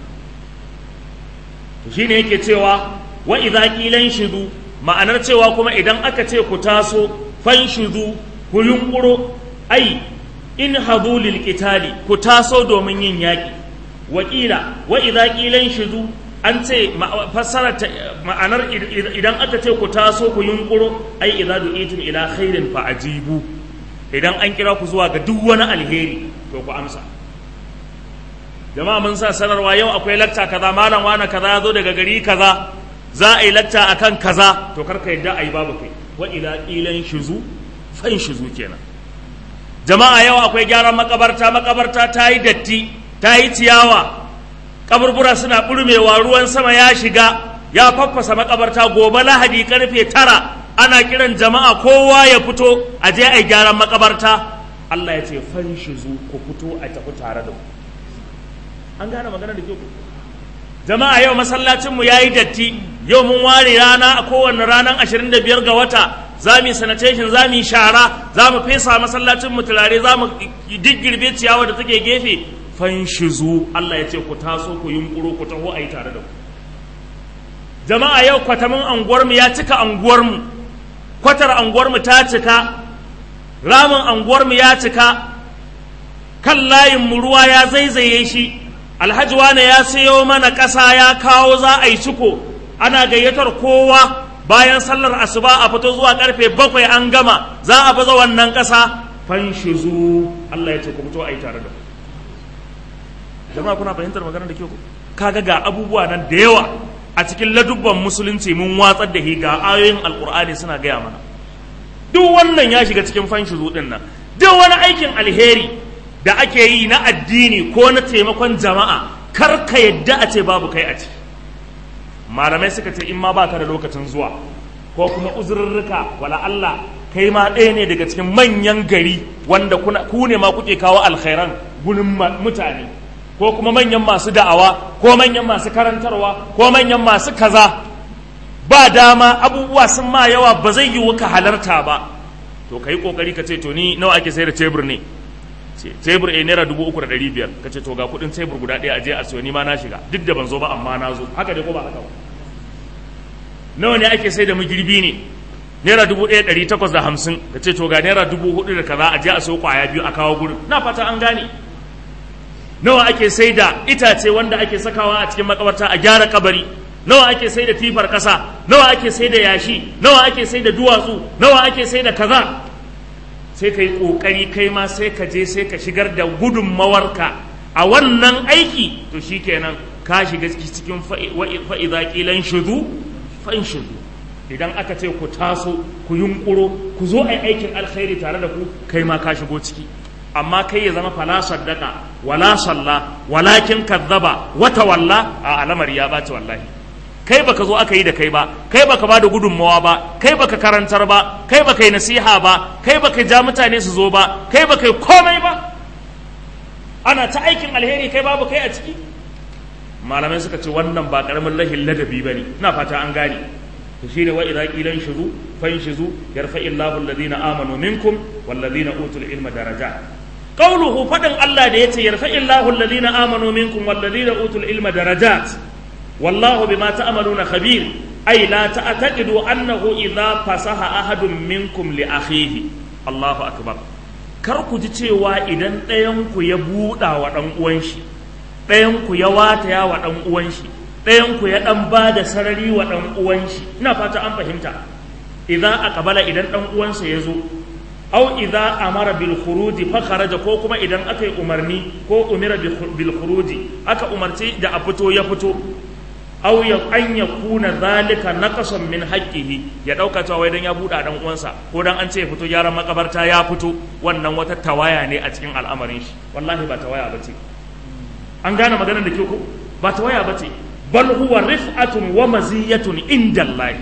to shine yake cewa wa idza qilan shudu ma'anar cewa kuma idan aka ce ku taso fan shudu ku yunkuro ai in hadu lil qitali ku taso domin yin yaki wakila wa idza qilan shudu an ce fassara ma'anar idan aka ce ku taso ku yunkuro ai idza du'itum ila khairin fa ajibu idan an kira ku zuwa ga duk wani alheri to ku amsa jama'a mun sa sanarwa yau akwai lakta kaza malam wani kaza ya zo daga gari kaza za a yi lakta akan kaza to karka yadda a yi babu kai wa ila qilan shuzu fan shuzu kenan jama'a yau akwai gyaran makabarta makabarta ta yi datti ta yi ciyawa kaburbura suna burmewa ruwan sama ya shiga ya faffasa makabarta gobe lahadi karfe tara ana kiran jama'a kowa ya fito a je a gyaran makabarta Allah ya ce fanshizu ku fito a tafi tare da ku an gane magana da ke ku jama'a yau masallacinmu ya yi datti yau mun ware rana a kowane ranar 25 ga wata za mu yi sanitation za mu yi shara za mu fesa masallacinmu turare za mu diggirbe ciyawa da take gefe fanshizu Allah ya ce ku taso ku yunkuro ku taho a yi tare da ku jama'a yau kwatamin anguwarmu ya cika anguwarmu kwatar anguwarmu ta cika ramin anguwarmu ya cika kan layinmu ruwa ya zaizaye shi alhaji wane ya sayo mana ƙasa ya kawo za a yi ciko ana gayyatar kowa bayan sallar asuba a fito zuwa karfe bakwai an gama za a baza wannan ƙasa fanshizu Allah ya ce ku fito a yi tare da ku jama'a kuna fahimtar maganar da ke ku kaga ga abubuwa nan da yawa a cikin ladubban musulunci mun watsar da ga ayoyin alkur'ani suna gaya mana duk wannan ya shiga cikin fanshi zuɗin nan duk wani aikin alheri da ake yi na addini ko na taimakon jama'a kar ka yadda a ce babu kai a ciki malamai suka ce in ma baka da lokacin zuwa ko kuma uzurrurruka wala Allah kai ma ɗaya ne daga cikin manyan gari wanda kuna ku ne ma kuke kawo alkhairan gurin mutane ko kuma manyan masu da'awa ko manyan masu karantarwa ko manyan masu kaza ba dama abubuwa sun ma yawa ba zai yi ka halarta ba to ka yi kokari ka ce to ni nawa ake sai da tebur ne tebur a naira dubu uku da ɗari biyar ka ce to ga kuɗin tebur guda ɗaya a je a siyo ni ma na shiga duk da ban zo ba amma na zo haka dai ko ba haka ba nawa ne ake sai da magirbi ne naira dubu ɗaya ɗari takwas da hamsin ka ce to ga naira dubu hudu da kaza a je a siyo kwaya biyu a kawo gurin na fata an gane nawa ake sai da itace wanda ake sakawa a cikin makabarta a gyara kabari nawa ake sai da tifar kasa nawa ake sai da yashi nawa ake sai da duwatsu nawa ake sai da kaza sai ka yi ƙoƙari kai ma sai ka je sai ka shigar da gudunmawarka a wannan aiki to shi kenan ka shiga cikin fa'iza ƙilan shudu fa'in shudu idan aka ce ku taso ku yunƙuro ku zo a yi aikin alkhairi tare da ku kai ma ka shigo ciki amma kai ya zama fala saddaka wala salla walakin kazzaba wata walla a alamar ya ɓaci wallahi kai baka zo aka yi da kai ba kai baka ba da gudunmawa ba kai baka karantar ba kai baka yi nasiha ba kai baka ja mutane su zo ba kai baka yi komai ba ana ta aikin alheri kai babu kai a ciki malamai suka ce wannan ba karamin lahin ladabi bane ina fata an gane to shine wa idza qilan shuzu fanshizu yarfa'illahu alladhina amanu minkum walladhina utul ilma darajat qawluhu fadan Allah da yace yarfa'illahu alladhina amanu minkum walladhina utul ilma darajat والله بما تعملون خبير أي لا تعتقدوا أنه إذا فسح أحد منكم لأخيه الله أكبر kar ku ji cewa idan ɗayanku ya buɗa wa ɗan uwan shi ɗayanku ya wataya wa ɗan uwan shi ɗayanku ya ɗan ba da sarari wa ɗan uwan shi ina fata an fahimta idan aqbala idan ɗan uwansa ya zo au idza amara bil khuruji fa kharaja ko kuma idan aka yi umarni ko umira bil khuruji aka umarci da a fito ya fito aw ya an ya kuna zalika naqasan min haqqihi ya dauka cewa wai dan ya buɗa dan uwansa ko dan an ce ya fito gyaran makabarta ya fito wannan wata tawaya ne a cikin al'amarin shi wallahi ba tawaya bace an gane maganar da ke ko ba tawaya bace bal huwa rif'atun wa maziyatun indallahi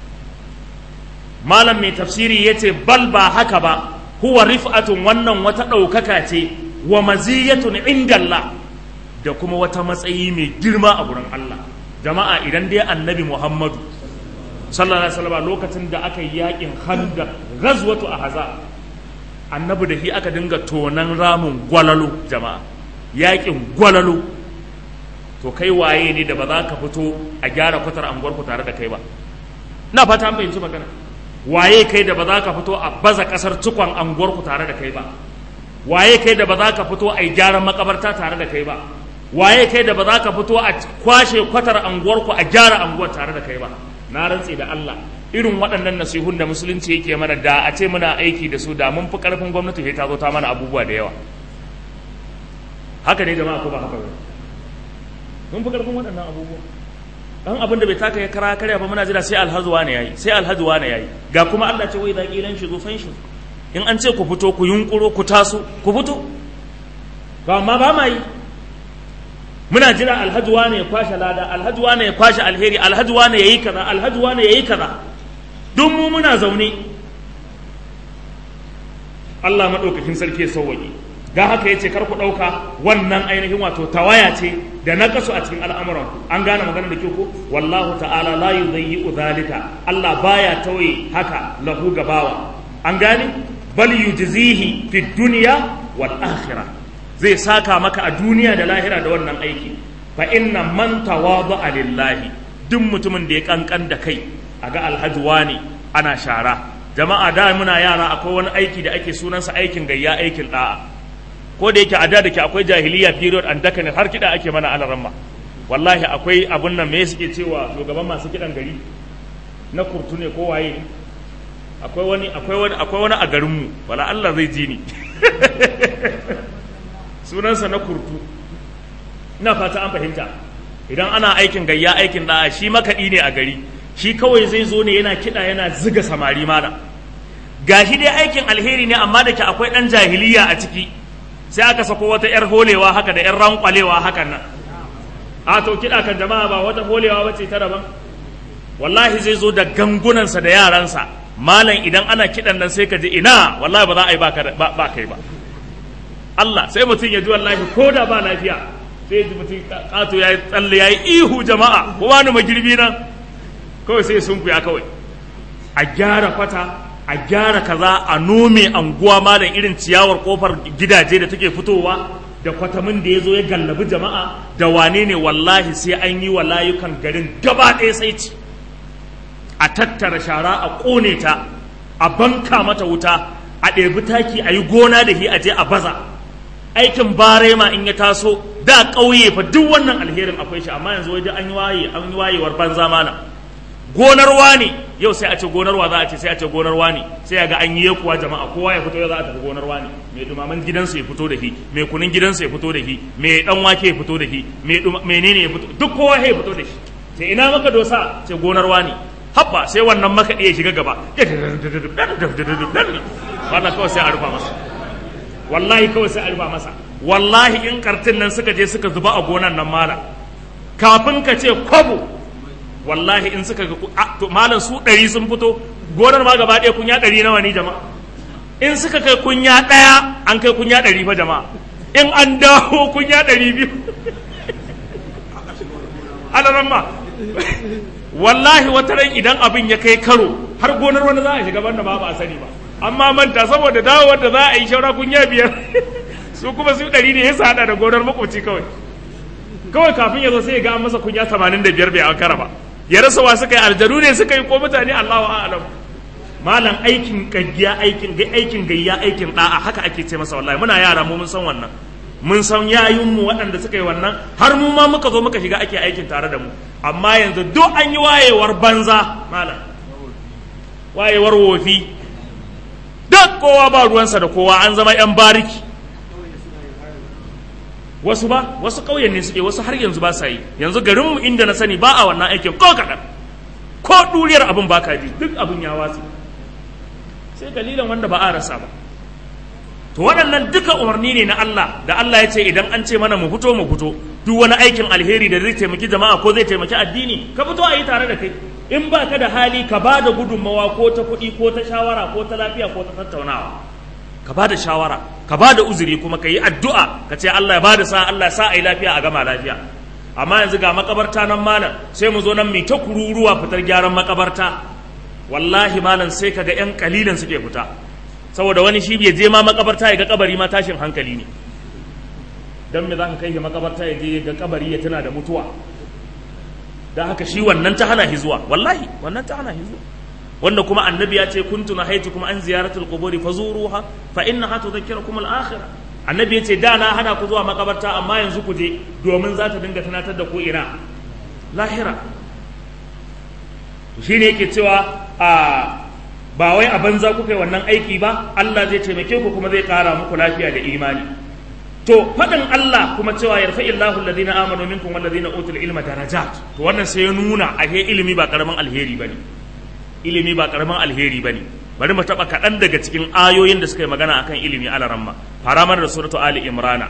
malam mai tafsiri yace bal ba haka ba huwa rif'atun wannan wata ɗaukaka ce wa maziyatun indallah da kuma wata matsayi mai girma a gurin Allah jama'a idan dai annabi muhammadu sallallahu alaihi wasallam lokacin da aka yi yakin khandaq ghazwatu ahzab annabi da shi aka dinga tonan ramin gwalalo jama'a yakin gwalalo to kai waye ne da ba za ka fito a gyara kwatar anguwar ku tare da kai ba na fata an fahimci magana waye kai da ba za ka fito a baza kasar cikon anguwar ku tare da kai ba waye kai da ba za ka fito a yi gyaran makabarta tare da kai ba waye kai da ba za ka fito a kwashe kwatar anguwarku a gyara anguwar tare da kai ba na rantse da Allah irin waɗannan nasihun da musulunci yake mana da a ce muna aiki da su da mun fi ƙarfin gwamnati sai ta zo ta mana abubuwa da yawa haka ne jama'a ko ba haka ba mun fi ƙarfin waɗannan abubuwa dan abin da bai taka ya kara karya ba muna jira sai alhazuwa ne yayi sai alhazuwa ne yayi ga kuma Allah ce wai zaki lan shi zo fan shi in an ce ku fito ku yunkuro ku taso ku fito ba amma ba ma yi muna jira alhaji wane ya kwashe lada alhaji wane ya kwashe alheri alhaji wane ya yi kaza alhaji wane ya yi kaza duk mu muna zaune Allah maɗaukakin sarki ya sauwaƙe ga haka ya ce kar ku ɗauka wannan ainihin wato tawaya ce da na kasu a cikin al'amuran an gane magana da ke ko wallahu ta'ala la yudayyi'u zalika Allah baya tawaye haka lahu gabawa an gane bal yujzihi fid dunya wal akhirah zai saka maka a duniya da lahira da wannan aiki fa inna man tawada'a lillahi duk mutumin da ya kankan da kai a ga alhaji wani ana shara jama'a da muna yara akwai wani aiki da ake sunansa aikin gayya aikin da'a ko da yake a da ke akwai jahiliya period and dakane har kida ake mana alaramma wallahi akwai abun nan me suke cewa shugaban masu kidan gari na kurtu ne ko waye akwai wani akwai wani akwai wani a garinmu wala Allah zai ji ni sunansa na kurtu ina fata an fahimta idan ana aikin gayya aikin da'a shi makaɗi ne a gari shi kawai zai zo ne yana kiɗa yana ziga samari mana gashi dai aikin alheri ne amma da ke akwai ɗan jahiliya a ciki sai aka sako wata 'yar holewa haka da 'yar rankwalewa hakan nan a to kiɗa kan jama'a ba wata holewa ba ce ta daban wallahi zai zo da gangunansa da yaransa malam idan ana kiɗan nan sai ka ji ina wallahi ba za a yi ba kai ba Allah sai mutum ya ji wallahi ko da ba lafiya sai ya ji mutum kato ya yi tsalle ya yi ihu jama'a ko wani magirbi nan kawai sai sun kuya kawai a gyara kwata a gyara kaza a nome anguwa malam irin ciyawar kofar gidaje da take fitowa da kwatamin da ya zo ya gallabi jama'a da wane ne wallahi sai an yi wa layukan garin gaba ɗaya sai ci a tattara shara a ƙone ta a banka mata wuta a ɗebi taki a yi gona da shi a je a baza aikin barema in ya taso da ƙauye fa duk wannan alherin akwai shi amma yanzu wajen an yi waye an yi wayewar banza mana gonar wani yau sai a ce gonar wa za a ce sai a ce gonar wani sai ga an yi kuwa jama'a kowa ya fito yau za a tafi gonar wani mai dumaman gidansu ya fito da shi mai kunun gidansu ya fito da shi mai dan wake ya fito da shi mai menene ya fito duk kowa ya fito da shi sai ina maka dosa sai gonar wani habba sai wannan maka ya shiga gaba wannan kawai sai a rufa masa wallahi kawai sai a rufa masa wallahi in kartin nan suka je suka zuba a gonan nan mala kafin ka ce kwabo wallahi in suka ga to malam su ɗari sun fito gonar ma gaba ɗaya kunya ɗari nawa ne jama'a in suka kai kunya ɗaya an kai kunya ɗari fa jama'a in an dawo kunya ɗari biyu alaramma wallahi wata ran idan abin ya kai karo har gonar wani za a shiga banda ba ba a sani ba amma manta saboda dawowar da za a yi shaura kunya biyar su kuma su ɗari ne ya sa haɗa da gonar makwabci kawai kawai kafin ya zo sai ya ga masa kunya tamanin da biyar bai an kara ba ya rasa wa suka yi aljanu ne suka yi ko mutane Allahu a'lam malam aikin gayya aikin aikin gayya aikin da'a haka ake ce masa wallahi muna yara mu mun san wannan mun san yayin mu waɗanda suka yi wannan har mu ma muka zo muka shiga ake aikin tare da mu amma yanzu duk an yi wayewar banza malam wayewar wofi duk kowa ba ruwansa da kowa an zama yan bariki wasu ba wasu ƙauyen ne suke wasu har yanzu ba sa yi yanzu garinmu inda na sani ba a wannan aikin ko kaɗan ko ɗuriyar abin ba ka ji duk abin ya watsi sai dalilan wanda ba a rasa ba to waɗannan duka umarni ne na Allah da Allah ya ce idan an ce mana mu fito mu fito duk wani aikin alheri da zai taimaki jama'a ko zai taimaki addini ka fito a yi tare da kai in ba ka da hali ka ba da gudunmawa ko ta kuɗi ko ta shawara ko ta lafiya ko ta tattaunawa ka ba da shawara ka ba da uzuri kuma ka yi addu'a ka ce Allah ya ba da sa Allah ya sa a yi lafiya a gama lafiya amma yanzu ga makabarta nan malam sai mu zo nan mai ta kururuwa fitar gyaran makabarta wallahi malam sai ka ga 'yan kalilan suke fita saboda wani shi bai je ma makabarta ya ga kabari ma tashin hankali ne dan me za ka kai ga makabarta ya je ga kabari ya tana da mutuwa dan haka shi wannan ta hana hizuwa wallahi wannan ta hana hizuwa wanda kuma annabi ya ce kuntu na haitu kuma an ziyaratul quburi fazuruha fa innaha tudhakkirukum al-akhirah annabi ya ce da na hana ku zuwa makabarta amma yanzu ku je domin za ta dinga tunatar da ku ina lahira shine yake cewa a ba wai a banza kuka yi wannan aiki ba Allah zai taimake ku kuma zai kara muku lafiya da imani to faɗin Allah kuma cewa yarfa illahu alladhina amanu minkum walladhina utul ilma darajat to wannan sai ya nuna a ilimi ba karamin alheri bane ilimi ba karamin alheri bane bari mu taba kaɗan daga cikin ayoyin da suka yi magana akan ilimi ala ramma fara mana da suratu ali imrana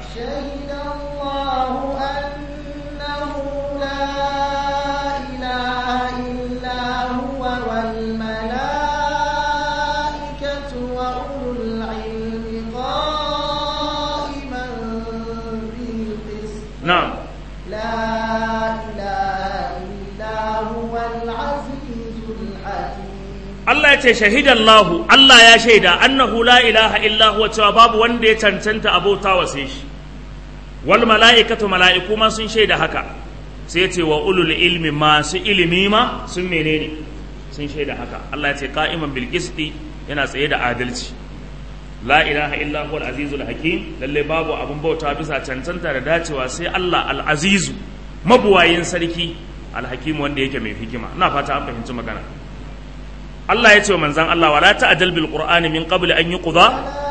نعم لا إله إلا هو العزيز الحكيم Allah ya ce shahidallahu Allah ya shaida annahu la ilaha illa huwa cewa babu wanda ya cancanta abota wa sai shi wal mala'ikatu mala'iku ma sun shaida haka sai ya ce wa ulul ilmi masu ilimi ma sun menene sun shaida haka Allah ya ce qa'iman bil qisti yana tsaye da adalci la ilaha illa huwa al azizul hakim lalle babu abun bauta bisa cancanta da dacewa sai Allah al azizu mabuwayin sarki al hakim wanda yake mai hikima ina fata an fahimci magana Allah ya ce wa manzan Allah wala ta'jal bil qur'ani min qabl an yuqda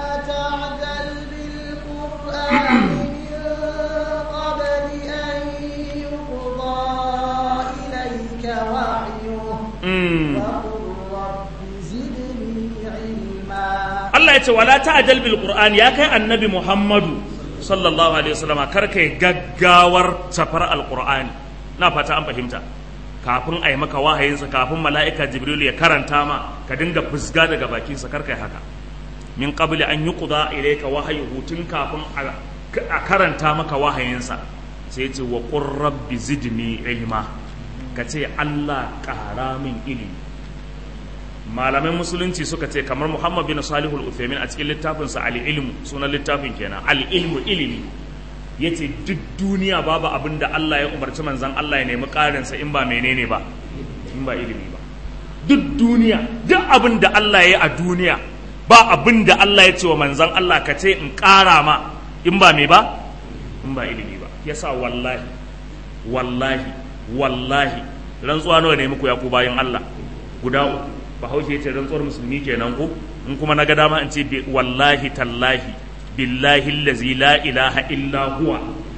Allah ya ce wala ta'jal bil qur'ani ya kai annabi Muhammadu sallallahu alaihi wasallam kar kai gaggawar safar al qur'ani na fata an fahimta kafin a yi maka wahayinsa kafin mala'ika jibril ya karanta ma ka dinga fusga daga bakinsa kar kai haka min qabli an yuqda ilayka wahayuhu tun kafin a karanta maka wahayinsa sai ce wa qur rabbi zidni ilma ka ce Allah ƙara min ilimi malamai musulunci suka ce kamar Muhammad bin Salihul Uthaymin a cikin littafinsa al-ilmu sunan littafin kenan al-ilmu ilimi yace duk duniya babu abin da Allah ya umarci manzon Allah ya nemi ƙarinsa in ba menene ba in ba ilimi ba duk duniya duk abin da Allah ya yi a duniya ba abin da Allah ya ce wa manzon Allah ka ce in ƙara ma in ba me ba in ba ilimi ba yasa wallahi wallahi wallahi rantsuwa nawa ne muku ya ku bayan Allah guda uku bahaushe ce rantsuwar musulmi kenan ku in kuma na ga dama in ce wallahi tallahi billahi allazi la ilaha illa huwa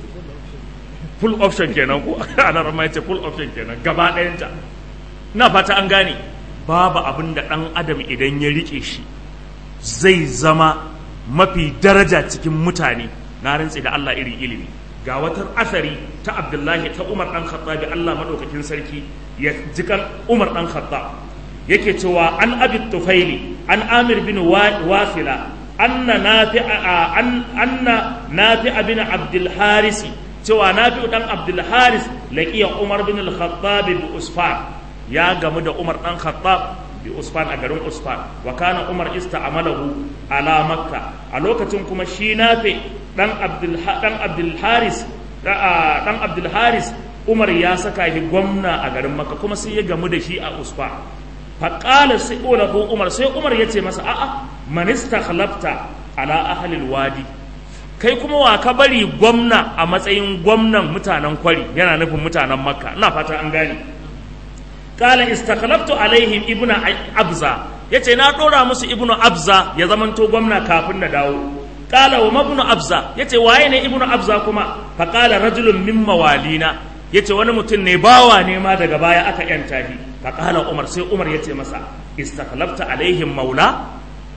full option kenan ku ana rama ce full option kenan gaba ɗayanta na fata an gane babu abin da ɗan adam idan ya rike shi zai zama mafi daraja cikin mutane na rantsi da Allah irin ilimi ga wata asari ta abdullahi ta umar dan khattabi Allah madaukakin sarki ya jikan umar dan khattab yake cewa an abi tufaili an amir bin wasila anna nafi'a an anna nafi'a bin abdul haris cewa nafi'u dan abdul haris laqiya umar bin al khattab bi usfan ya gamu da umar dan khattab bi usfan a garin usfan wa kana umar ista'amalahu ala makka a lokacin kuma shi nafi dan abdul dan abdul haris dan abdul haris umar ya saka shi gwamna a garin makka kuma sai ya gamu da shi a usfan fa qala sai ulahu umar sai umar ya ce masa a'a man istakhlafta ala ahli alwadi kai kuma wa ka bari gwamna a matsayin gwamnan mutanen kwari yana nufin mutanen makka ina fata an gane kala istakhlaftu alaihim ibnu abza yace na dora musu ibnu abza ya zamanto gwamna kafin na dawo kala wa mabnu abza yace waye ne ibnu abza kuma fa kala rajulun min mawalina yace wani mutum ne bawa ne ma daga baya aka yanta shi fa kala umar sai umar yace masa istakhlafta alaihim maula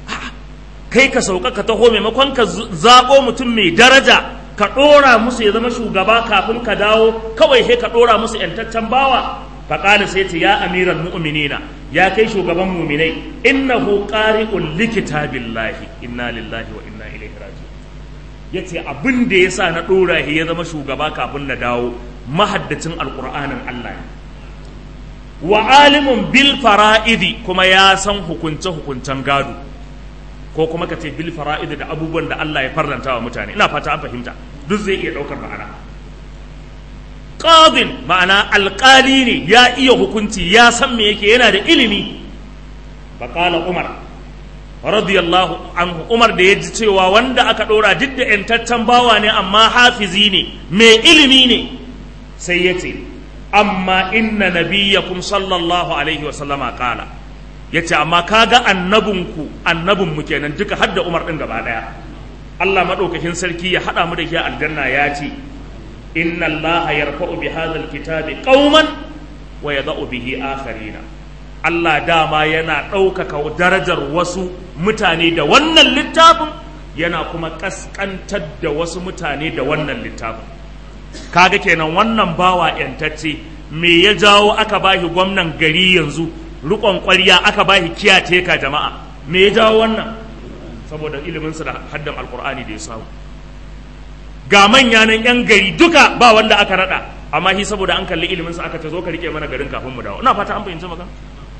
kai ka sauka ka taho maimakon ka zabo mutum mai daraja ka dora musu ya zama shugaba kafin ka dawo kawai sai ka dora musu yantaccen bawa faƙali sai ce ya amiran mu'minina ya kai shugaban muminai innahu qari'un likitabillahi inna lillahi wa inna ilaihi raji'un yace abin da yasa na dora shi ya zama shugaba kafin na dawo mahaddacin alqur'anin Allah ne wa alimun bil fara'idi kuma ya san hukunce hukuncen gado ko kuma ka ce bil fara'idi da abubuwan da Allah ya farlanta wa mutane ina fata an fahimta duk zai iya daukar ma'ana qadin ma'ana alƙali ne ya iya hukunci ya san me yake yana da ilimi baƙala umar radiyallahu anhu umar da ya ji cewa wanda aka ɗora duk da ‘yantaccen bawa ne amma hafizi ne mai ilimi ne sai ya ce amma inna nabiyyakum sallallahu alaihi wa sallama ƙala ya ce amma kaga annabinku annabinmu kenan duka hadda umar ɗin gaba ɗaya Allah maɗaukakin sarki ya haɗa mu da shi aljanna ya ce إن الله يرفع بهذا الكتاب قوما ويضع به آخرين Allah dama yana ɗaukaka darajar wasu mutane da wannan littafin yana kuma ƙasƙantar da wasu mutane da wannan littafin kaga kenan wannan bawa ‘yantacce me ya jawo aka bashi gwamnan gari yanzu riƙon ƙwarya aka bashi kiyateka jama'a me ya jawo wannan saboda iliminsa da haddan alƙur'ani da ya samu ga manya nan yan gari duka ba wanda aka rada amma shi saboda an kalli ilimin sa aka ce zo ka rike mana garin kafin mu dawo ina fata an fahimci magana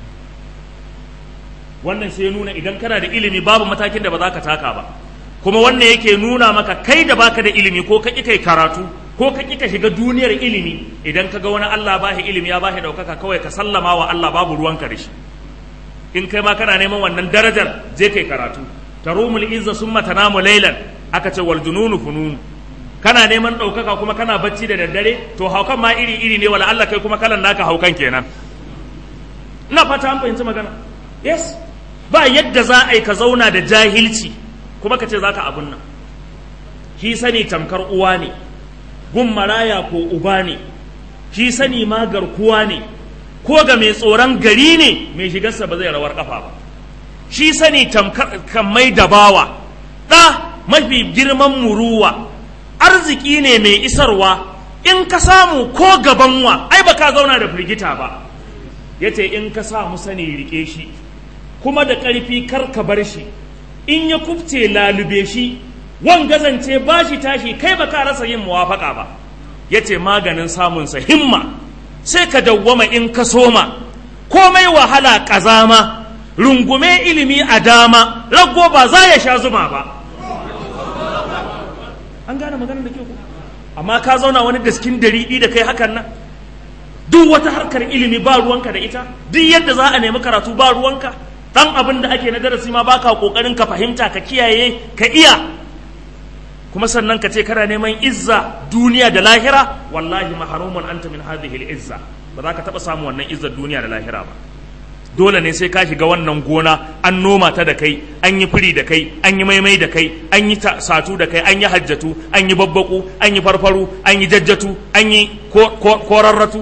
wannan sai ya nuna idan kana da ilimi babu matakin da ba za ka taka ba kuma wannan yake nuna maka kai da baka da ilimi ko ka kai karatu ko ka ka shiga duniyar ilimi idan ka ga wani Allah ba shi ilimi ya ba shi daukaka kawai ka sallama wa Allah babu ruwanka da shi in kai ma kana neman wannan darajar je kai karatu tarumul izza summa tanamu laylan aka ce wal jununu fununu kana neman ɗaukaka kuma kana bacci da daddare to haukan ma iri iri ne wala Allah kai kuma kalan naka haukan kenan ina fata an fahimci magana yes ba yadda za a yi ka zauna da jahilci kuma ka ce za ka abun nan shi sani tamkar uwa ne gun maraya ko uba ne shi sani ma garkuwa ne ko ga mai tsoron gari ne mai shigarsa ba zai rawar kafa ba shi sani tamkar kan mai dabawa ɗa mafi girman muruwa arziki ne mai isarwa in ka samu ko gaban wa ai ba ka zauna da firgita ba ya ce in ka samu sani rike shi kuma da ƙarfi kar ka bar shi in ya kubce lalube shi wan gazance ba shi tashi kai ba ka rasa yin muwafaka ba ya ce maganin samunsa himma sai ka dawwama in ka soma komai wahala ƙazama rungume ilimi a dama rago ba za ya sha zuma ba an gane maganar da ke ku amma ka zauna wani daskin dariɗi da kai hakan nan duk wata harkar ilimi ba ruwanka da ita duk yadda za a nemi karatu ba ruwanka dan abin da ake na darasi ma baka kokarin ka fahimta ka kiyaye ka iya kuma sannan ka ce kana neman izza duniya da lahira wallahi mahrumun anta min hadhihi al-izza ba za ka taba samu wannan izzar duniya da lahira ba dole ne sai ka shiga wannan gona an noma ta da kai an yi firi da kai an yi maimai da kai an yi satu da kai an yi hajjatu an yi babbaku an yi farfaru an yi jajjatu an yi korarratu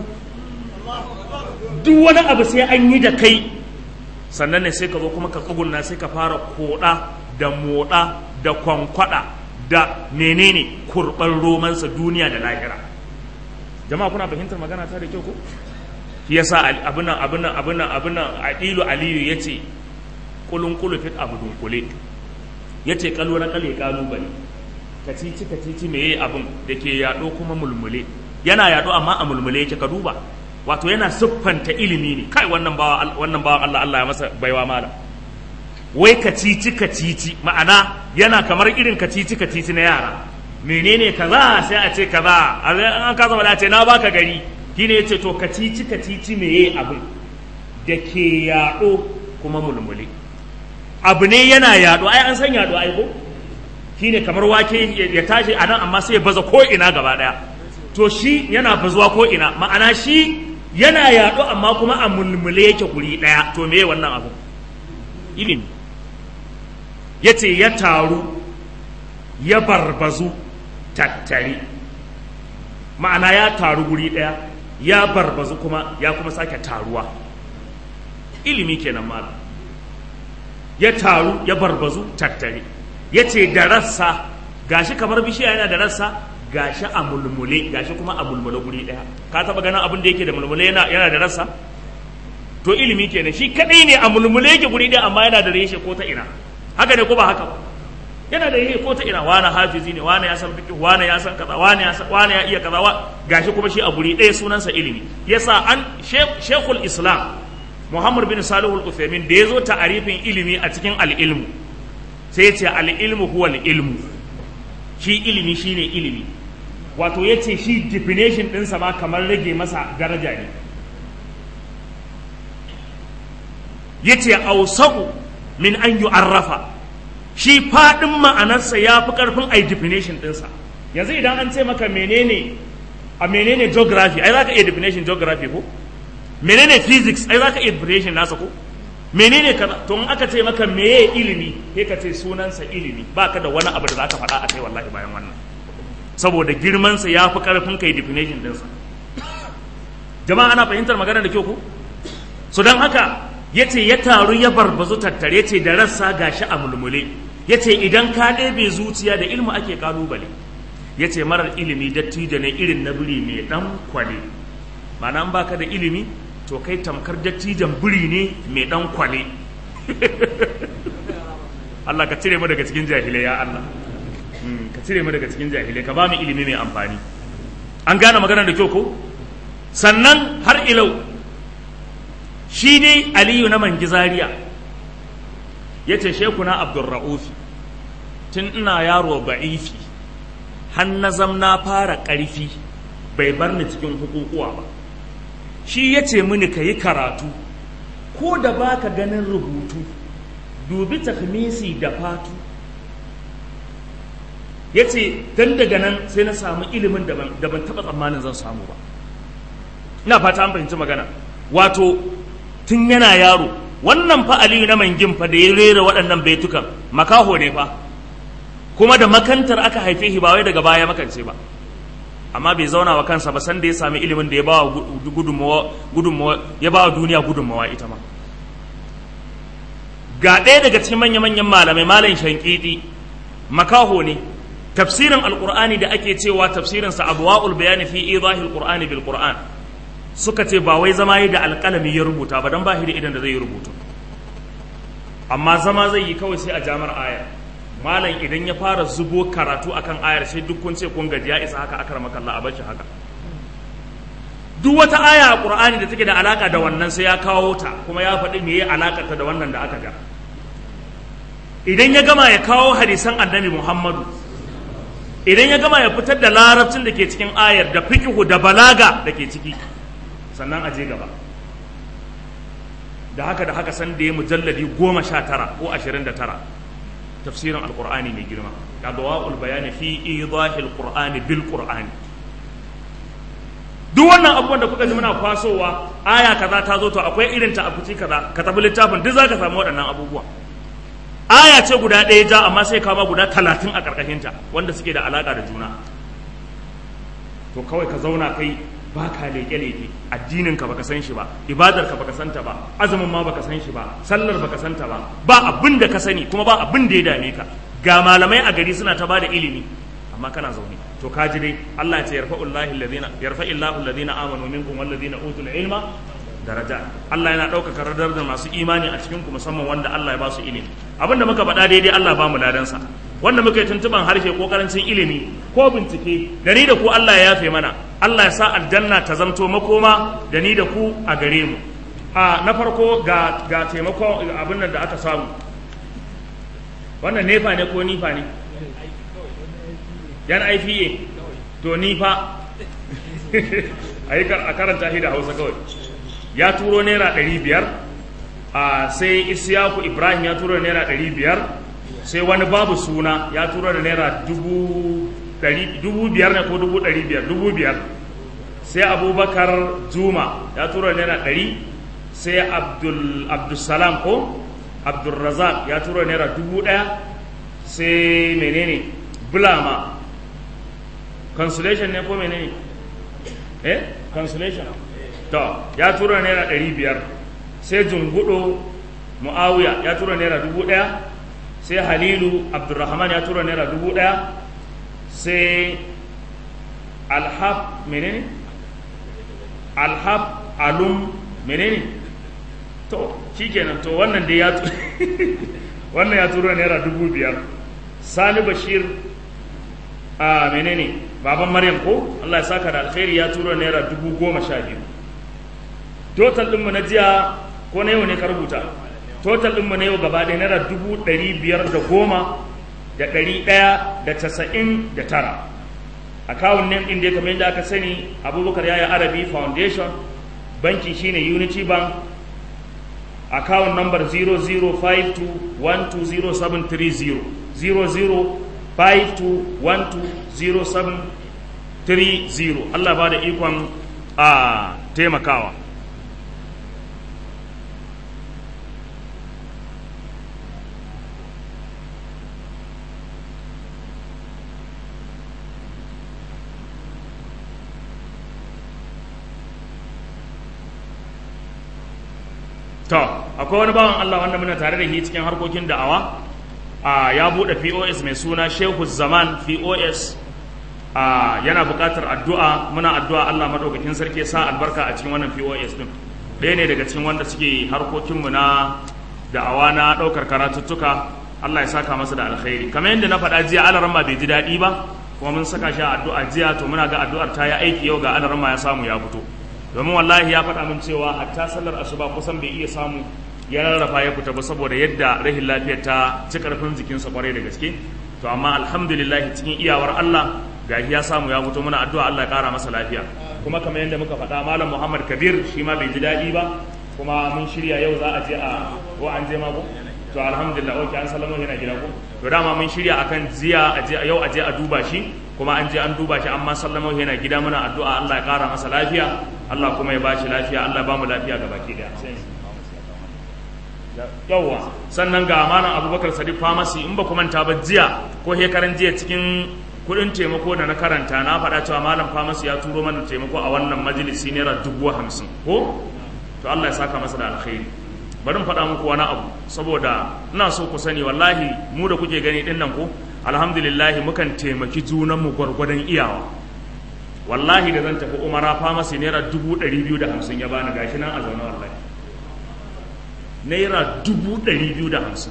duk wani abu sai an yi da kai sannan ne sai ka zo kuma ka tsugunna sai ka fara koda da moda da kwankwada da menene kurban romansa duniya da lahira jama'a kuna fahimtar magana ta da kyau ko shi yasa abinan abinan abinan abinan adilu aliyu yace kulun kulu fit abu dunkule yace kallo na kale kalubale kacici kacici meye abin da ke yado kuma mulmule yana yado amma a mulmule yake ka duba wato yana siffanta ilimi ne kai wannan bawa wannan bawa Allah Allah ya masa baiwa mala wai kacici kacici ma'ana yana kamar irin kacici kacici na yara menene kaza sai a ce kaza an ka zama da ce na baka gari shine yace to kacici kacici meye abin da ke yaɗo kuma mulmule abu ne yana yaɗo ai an san yaɗo ai ko shine kamar wake ya tashi a nan amma sai ya baza ko ina gaba daya to shi yana bazuwa ko ina ma'ana shi yana yaɗo amma kuma a mulmule yake guri daya to meye wannan abu ilimi yace ya taru ya barbazu tattare ma'ana ya taru guri daya ya barbazu kuma ya kuma sake taruwa ilimi kenan malam ya taru ya barbazu tattare ya ce da rassa gashi kamar bishiya yana da rassa gashi a mulmule gashi kuma a mulmule guri daya ka taba ganin abin da yake da mulmule yana, yana da rassa to ilimi kenan shi kadai ne a mulmule yake guri daya amma yana da reshe ko ta ina haka ne ko ba haka ba yana da reshe ko ta ina wani hafizi ne wani ya san fiqh wani ya san kaza wani ya san wani ya iya kaza gashi kuma shi a guri daya sunansa ilimi yasa an shekul islam Muhammad bin Salihul Uthaymin da ya zo ta'arifin ilimi a cikin al'ilmu sai ya ce al'ilmu huwa al'ilmu shi ilimi shine ilimi wato ya ce shi definition ɗinsa ma kamar rage masa daraja ne ya ce ausaku min an yi arrafa shi faɗin ma'anarsa ya fi ƙarfin a definition ɗinsa yanzu idan an ce maka menene a menene geography ai za ka iya definition geography ko menene physics ai zaka iya definition nasa ko menene kaza to in aka ce maka meye ilimi sai ka ce sunansa ilimi baka da wani abu da zaka faɗa a kai wallahi bayan wannan saboda girman sa yafi karfin kai definition din sa jama'a ana fahimtar magana da kyau ko so dan haka yace ya taru ya barbazu tattare yace da rassa gashi a mulmule yace idan ka ɗebe zuciya da ilmu ake kalubale yace marar ilimi dattijo ne irin na biri mai dan kwale ma'ana an baka da ilimi to kai tamkar dattijan biri ne mai dan kwale Allah ka cire mu daga cikin jahilai ya Allah ka cire mu daga cikin jahilai ka ba mu ilimi mai amfani an gane magana da kyau ko sannan har ilau shi ne aliyu na mangizariya ya ce shekuna abdurra'ufi tun ina yaro ba'ifi har na zamna fara ƙarfi bai bar ni cikin hukukuwa ba shi ya ce mini ka yi karatu ko da ba ka ganin rubutu dubi takmisi da fatu ya ce don daga nan sai na samu ilimin da ban taɓa tsammanin zan samu ba ina fata an fahimci magana wato tun yana yaro wannan fa aliyu na mangin fa da ya rera waɗannan baitukan makaho ne fa kuma da makantar aka haife shi ba wai daga baya makance ba amma bai zauna wa kansa ba sanda ya sami ilimin da ya bawa gudunmawa ya bawa duniya gudunmawa ita ma ga ɗaya daga cikin manya-manyan malamai malam shankiti makaho ne tafsirin alqur'ani da ake cewa tafsirin sa abwaul bayani fi idahil qur'ani bil qur'an suka ce ba wai zama yi da alƙalami ya rubuta ba dan ba shi da idan da zai yi rubutu amma zama zai yi kawai sai a jamar ayar malam idan ya fara zubo karatu akan ayar sai duk kun ce kun gaji ya isa haka akar makalla a bashi haka duk wata aya a qur'ani da take da alaka da wannan sai ya kawo ta kuma ya faɗi meye alakar ta da wannan da aka ga idan ya gama ya kawo hadisan annabi muhammadu idan ya gama ya fitar da larabcin da ke cikin ayar da fikihu da balaga da ke ciki sannan a je gaba da haka da haka san da ya mujalladi goma sha tara ko ashirin da tara tafsirin alkur'ani mai girma ga dawa'ul bayani fi idahil qur'ani bil qur'ani duk wannan abubuwan da kuka ji muna kwasowa aya kaza ta zo to akwai irin ta a fici kaza ka tabi littafin duk zaka samu waɗannan abubuwa aya ce guda ɗaya ja amma sai kama guda talatin a ƙarƙashin ta wanda suke da alaƙa da juna to kawai ka zauna kai ba ka leƙe-leƙe addinin ka baka san shi ba ibadar ka baka santa ba azumin ma baka san shi ba sallar baka santa ba ba abin da ka sani kuma ba abin da ya dame ka ga malamai a gari suna ta bada ilimi amma kana zaune to ka ji dai Allah ya ce yarfa'ullahi alladhina yarfa'illahu alladhina amanu minkum walladhina utul ilma daraja Allah yana ɗaukaka radar da masu imani a cikin ku musamman wanda Allah ya ba su ilimi abinda muka faɗa daidai Allah ba mu ladansa wanda muka yi tuntuban harshe ko karancin ilimi ko bincike da ni da ku Allah ya yafe mana Allah ya sa aljanna ta zamto makoma da ni da ku a gare mu a na farko ga ga taimakon abin nan da aka samu wannan nefa ne ko nifa ne yan IPA to nifa a karanta shi da hausa kawai ya turo naira ɗari biyar a sai isiyaku ibrahim ya turo naira ɗari biyar sai wani babu suna ya turo da naira dubu biyar ne ko dubu ɗari biyar dubu biyar sai abubakar juma ya turo da naira ɗari sai abdulsalam ko abdulrazak ya turo da naira dubu ɗaya sai menene bulama consolation ne ko menene eh consolation to ya tura naira ɗari biyar sai jungudo mu'awiya ya tura naira dubu ɗaya sai halilu abdurrahman ya tura naira dubu ɗaya sai alhab menene alhab alum menene to shikenan to wannan dai ya wannan ya tura naira dubu biyar sani bashir a menene baban maryam ko allah ya saka da alkhairi ya tura naira dubu goma sha biyu total ɗinmu na jiya ko na yau ne ka rubuta total ɗinmu na yau gaba ɗaya naira dubu ɗari biyar da goma da ɗari ɗaya da casa'in da tara akawun nan ɗin da kamar yadda aka sani abubakar yaya arabi foundation banki shine unity bank akawun number 0052120730 0052120730 Allah ba da ikon a taimakawa to akwai wani bawan Allah wanda muna tare da shi cikin harkokin da'awa a ya bude POS mai suna Shehu Zaman POS a yana buƙatar addu'a muna addu'a Allah madaukakin sarki sa albarka a cikin wannan POS din ɗaya ne daga cikin wanda suke harkokin mu na da'awa na ɗaukar karatuttuka Allah ya saka masa da alkhairi kamar yadda na faɗa jiya alaramma bai ji daɗi ba kuma mun saka shi a addu'a jiya to muna ga addu'ar ta yi aiki yau ga alaramma ya samu ya fito domin wallahi ya faɗa min cewa hatta sallar asuba kusan bai iya samu ya rarrafa ya fita ba saboda yadda rahin lafiyar ta ci karfin jikinsa kwarai da gaske to amma alhamdulillah cikin iyawar Allah ga ya samu ya fito muna addu'a Allah ya kara masa lafiya kuma kamar yadda muka faɗa malam Muhammad Kabir shi ma bai ji daɗi ba kuma mun shirya yau za a je a ko an je ma ko to alhamdulillah okay an sallama yana gida ko to dama mun shirya akan jiya a je yau a je a duba shi kuma an je an duba shi amma sallama yana gida muna addu'a Allah ya kara masa lafiya Allah kuma ya bashi lafiya Allah ya bamu lafiya ga baki daya yawwa sannan ga amanan abubakar sadiq famasi in ba ku manta ba jiya ko hekaran jiya cikin kudin taimako da na karanta na faɗa cewa malam famasi ya turo mana taimako a wannan majalisi naira dubu hamsin ko to Allah ya saka masa da alkhairi bari faɗa muku wani abu saboda ina so ku sani wallahi mu da kuke gani ɗin nan ko alhamdulillah mukan taimaki junanmu gwargwadon iyawa wallahi da zan tafi umara famasi naira dubu ɗari biyu da hamsin ya bani gashi nan a zaune wallahi naira dubu ɗari biyu da hamsin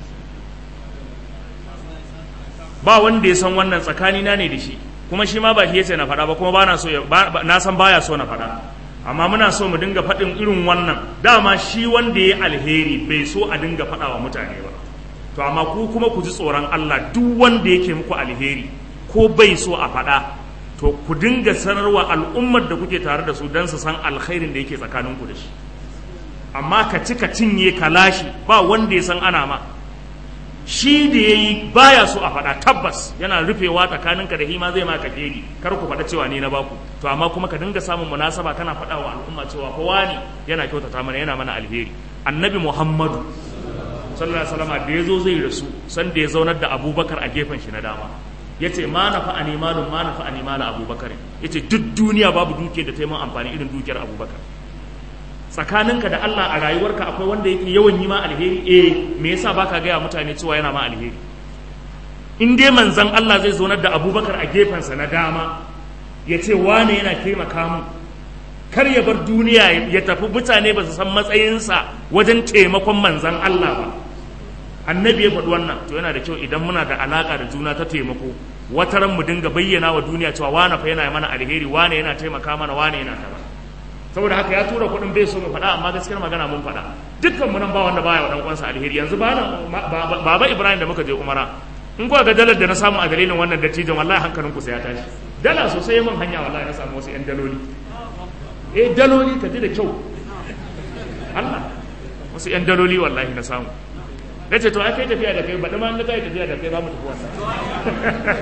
ba wanda ya san wannan tsakanina ne da shi kuma shi ma ba shi yace na faɗa ba kuma ba na so na san baya so na faɗa amma muna so mu dinga faɗin irin wannan dama shi wanda ya alheri bai so a dinga faɗa wa mutane ba to amma ku kuma ku ji tsoron Allah duk wanda yake muku alheri ko bai so a faɗa to ku dinga sanarwa al'ummar da kuke tare da su don su san alkhairin da yake tsakaninku da shi amma ka ci ka cinye ka lashi ba wanda ya san ana ma shi da ya yi baya so a faɗa tabbas yana rufewa tsakaninka da hima zai maka fegi kar ku faɗa cewa ni na baku to amma kuma ka dinga samun munasaba kana faɗa wa al'umma cewa kowa ne yana kyautata mana yana mana alheri annabi muhammadu sallallahu alaihi wasallam da ya zo zai rasu san da ya zaunar da abubakar a gefen shi na dama ya ce ma na fa'ani malum ma na fa'ani mala abubakar ya ce duk duniya babu dukiyar da ta yi amfani irin dukiyar abubakar tsakaninka da Allah a rayuwarka akwai wanda yake yawan yi ma alheri eh me yasa baka gaya mutane cewa yana ma alheri in dai manzon Allah zai zonar da Abubakar a gefensa na dama ya ce wane yana taimaka mu kar ya bar duniya ya tafi mutane ba su san matsayinsa wajen taimakon manzon Allah ba annabi ya faɗi wannan to yana da kyau idan muna da alaka da juna ta taimako wataran mu dinga bayyana wa duniya cewa wane fa yana mana alheri wane yana taimaka mana wane yana kaza saboda haka ya tura kuɗin bai so mu faɗa amma gaskiyar magana mun faɗa dukkan mu nan ba wanda baya wa dan uwansa alheri yanzu ba baba Ibrahim da muka je Umara in kuwa ga dalar da na samu a dalilin wannan dattijan wallahi hankalin ku sai ya tashi dala sosai mun hanya wallahi na samu wasu yan daloli eh daloli ka ji da kyau Allah wasu yan daloli wallahi na samu na ce to ai kai tafiya da kai baɗi ma in kai tafiya da kai za mu tafi wannan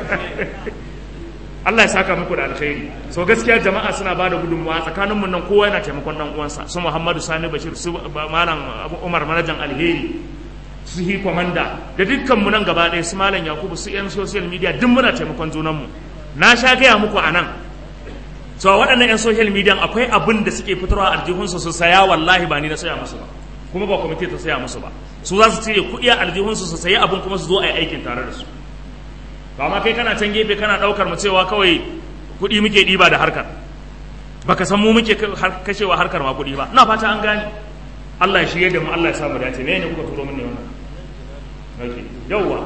Allah ya saka muku da alkhairi so gaskiya jama'a suna ba da gudunmuwa tsakanin mu nan kowa yana taimakon dan uwansa su Muhammadu Sani Bashir su malam Abu Umar manajan alheri su hi komanda da dukkan mu nan gaba ɗaya su malam Yakubu su yan social media duk muna taimakon junan mu na sha gaya muku anan so waɗannan yan social media akwai abin da suke fitarwa aljihunsu su saya wallahi ba ni na saya musu ba kuma ba kwamiti ta saya musu ba su za su cire kuɗi a aljihunsu su sayi abin kuma su zo a yi aikin tare da su ba ma kai kana can gefe kana daukar mu cewa kawai kuɗi muke ɗiba da harkar baka san mu muke kashewa harkar ma kuɗi ba ina fata an gane Allah ya shirye da mu Allah ya samu dace me ne kuka turo min ne wannan okay yawwa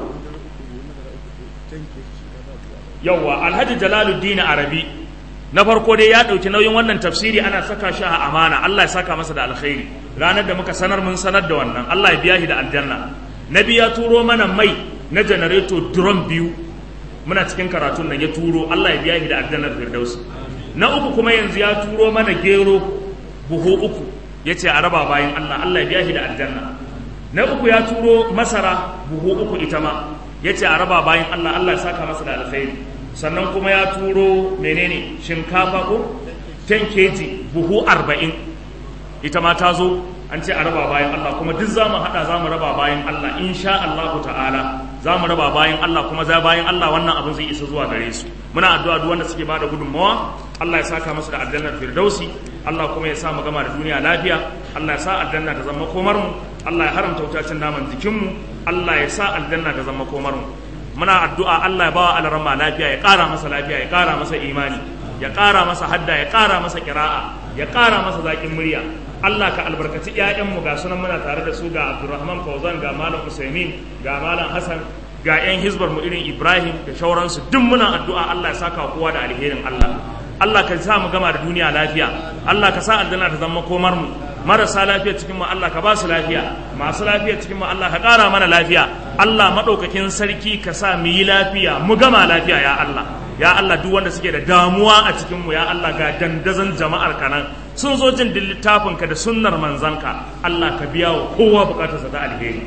yawwa Alhaji Jalaluddin Arabi na farko dai ya ɗauki nauyin wannan tafsiri ana saka shi a amana Allah ya saka masa da alkhairi ranar da muka sanar mun sanar da wannan Allah ya biya shi da aljanna nabi ya turo mana mai na janareto drum biyu muna cikin karatun nan ya turo Allah ya biya shi da aljannar firdaus na uku kuma yanzu ya turo mana gero buhu uku ya ce a raba bayan Allah Allah ya biya shi da aljanna na uku ya turo masara buhu uku ita ma ya ce a raba bayan Allah Allah ya saka masa da alkhairi sannan kuma ya turo menene shinkafa ko 10 kg buhu 40 ita ma ta zo an ce a raba bayan Allah kuma duk za mu haɗa za mu raba bayan Allah insha Allah ta'ala za mu raba bayan Allah kuma za bayan Allah wannan abin zai isa zuwa gare su muna addu'a duk wanda suke bada gudunmawa Allah ya saka musu da aljannar firdausi Allah kuma ya sa mu gama da duniya lafiya Allah ya sa aljanna ta zama komar mu Allah ya haramta wutacin naman jikin mu Allah ya sa aljanna ta zama komar mu muna addu'a Allah ya bawa alarama lafiya ya ƙara masa lafiya ya ƙara masa imani ya ƙara masa hadda ya ƙara masa kira'a ya ƙara masa zaƙin murya Allah ka albarkaci ƴaƴanmu ga sunan muna tare da su ga Abdulrahman Fauzan ga Malam Usaimin ga Malam Hassan ga ƴan hizbar mu irin Ibrahim da shauransu duk muna addu'a Allah ya saka kowa da alherin Allah Allah ka sa mu gama da duniya lafiya Allah ka sa aljanna ta zama komar mu marasa lafiya cikin mu Allah ka ba su lafiya masu lafiya cikin mu Allah ka ƙara mana lafiya Allah madaukakin sarki ka sa mu yi lafiya mu gama lafiya ya Allah ya Allah duk wanda suke da damuwa a cikin mu ya Allah ga dandazon jama'ar ka nan sun zo jin littafin ka da sunnar manzanka Allah ka biya wa kowa bukatarsa ta alheri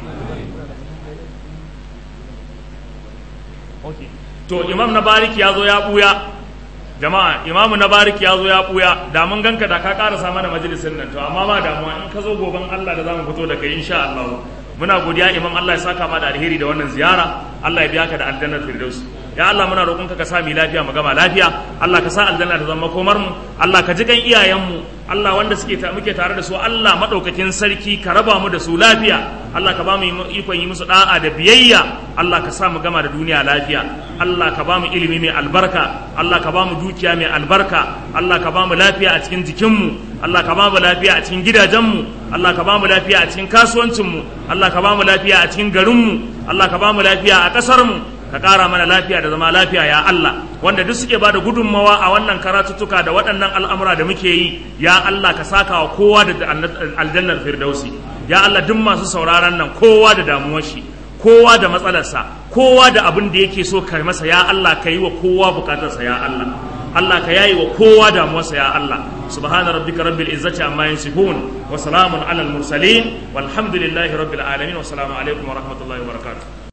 okay. to imam na bariki ya zo ya buya jama'a imamu na bariki ya zo ya buya da mun ganka da ka karasa mana majalisin nan to amma ba damuwa in ka zo goben Allah da zamu fito da kai insha Allah muna godiya imam Allah ya saka ma da alheri da wannan ziyara Allah ya biya ka da aljannar firdaus ya Allah muna roƙonka ka sa mu lafiya mu gama lafiya Allah ka sa aljanna ta zama komar mu Allah ka ji kan iyayen mu Allah wanda suke ta muke tare da su Allah madaukakin sarki ka raba mu da su lafiya Allah ka ba mu ikon yi musu da'a da biyayya Allah ka sa mu gama da duniya lafiya Allah ka ba mu ilimi mai albarka Allah ka ba mu dukiya mai albarka Allah ka ba mu lafiya a cikin jikinmu Allah ka ba mu lafiya a cikin gidajenmu Allah ka ba mu lafiya a cikin kasuwancinmu Allah ka ba mu lafiya a cikin garinmu Allah ka ba mu lafiya a ƙasarmu ka ƙara mana lafiya da zama lafiya ya Allah wanda duk suke bada gudunmawa a wannan karatuttuka da waɗannan al'amura da muke yi ya Allah ka saka wa kowa da aljannar firdausi ya Allah duk masu sauraron nan kowa da damuwar shi kowa da matsalarsa kowa da abin da yake so ka masa ya Allah ka yi wa kowa bukatarsa ya Allah Allah ka yayi wa kowa damuwarsa ya Allah subhana rabbika rabbil izzati amma yasifun wa salamun alal mursalin walhamdulillahi rabbil alamin wa salamu alaikum wa rahmatullahi wa barakatuh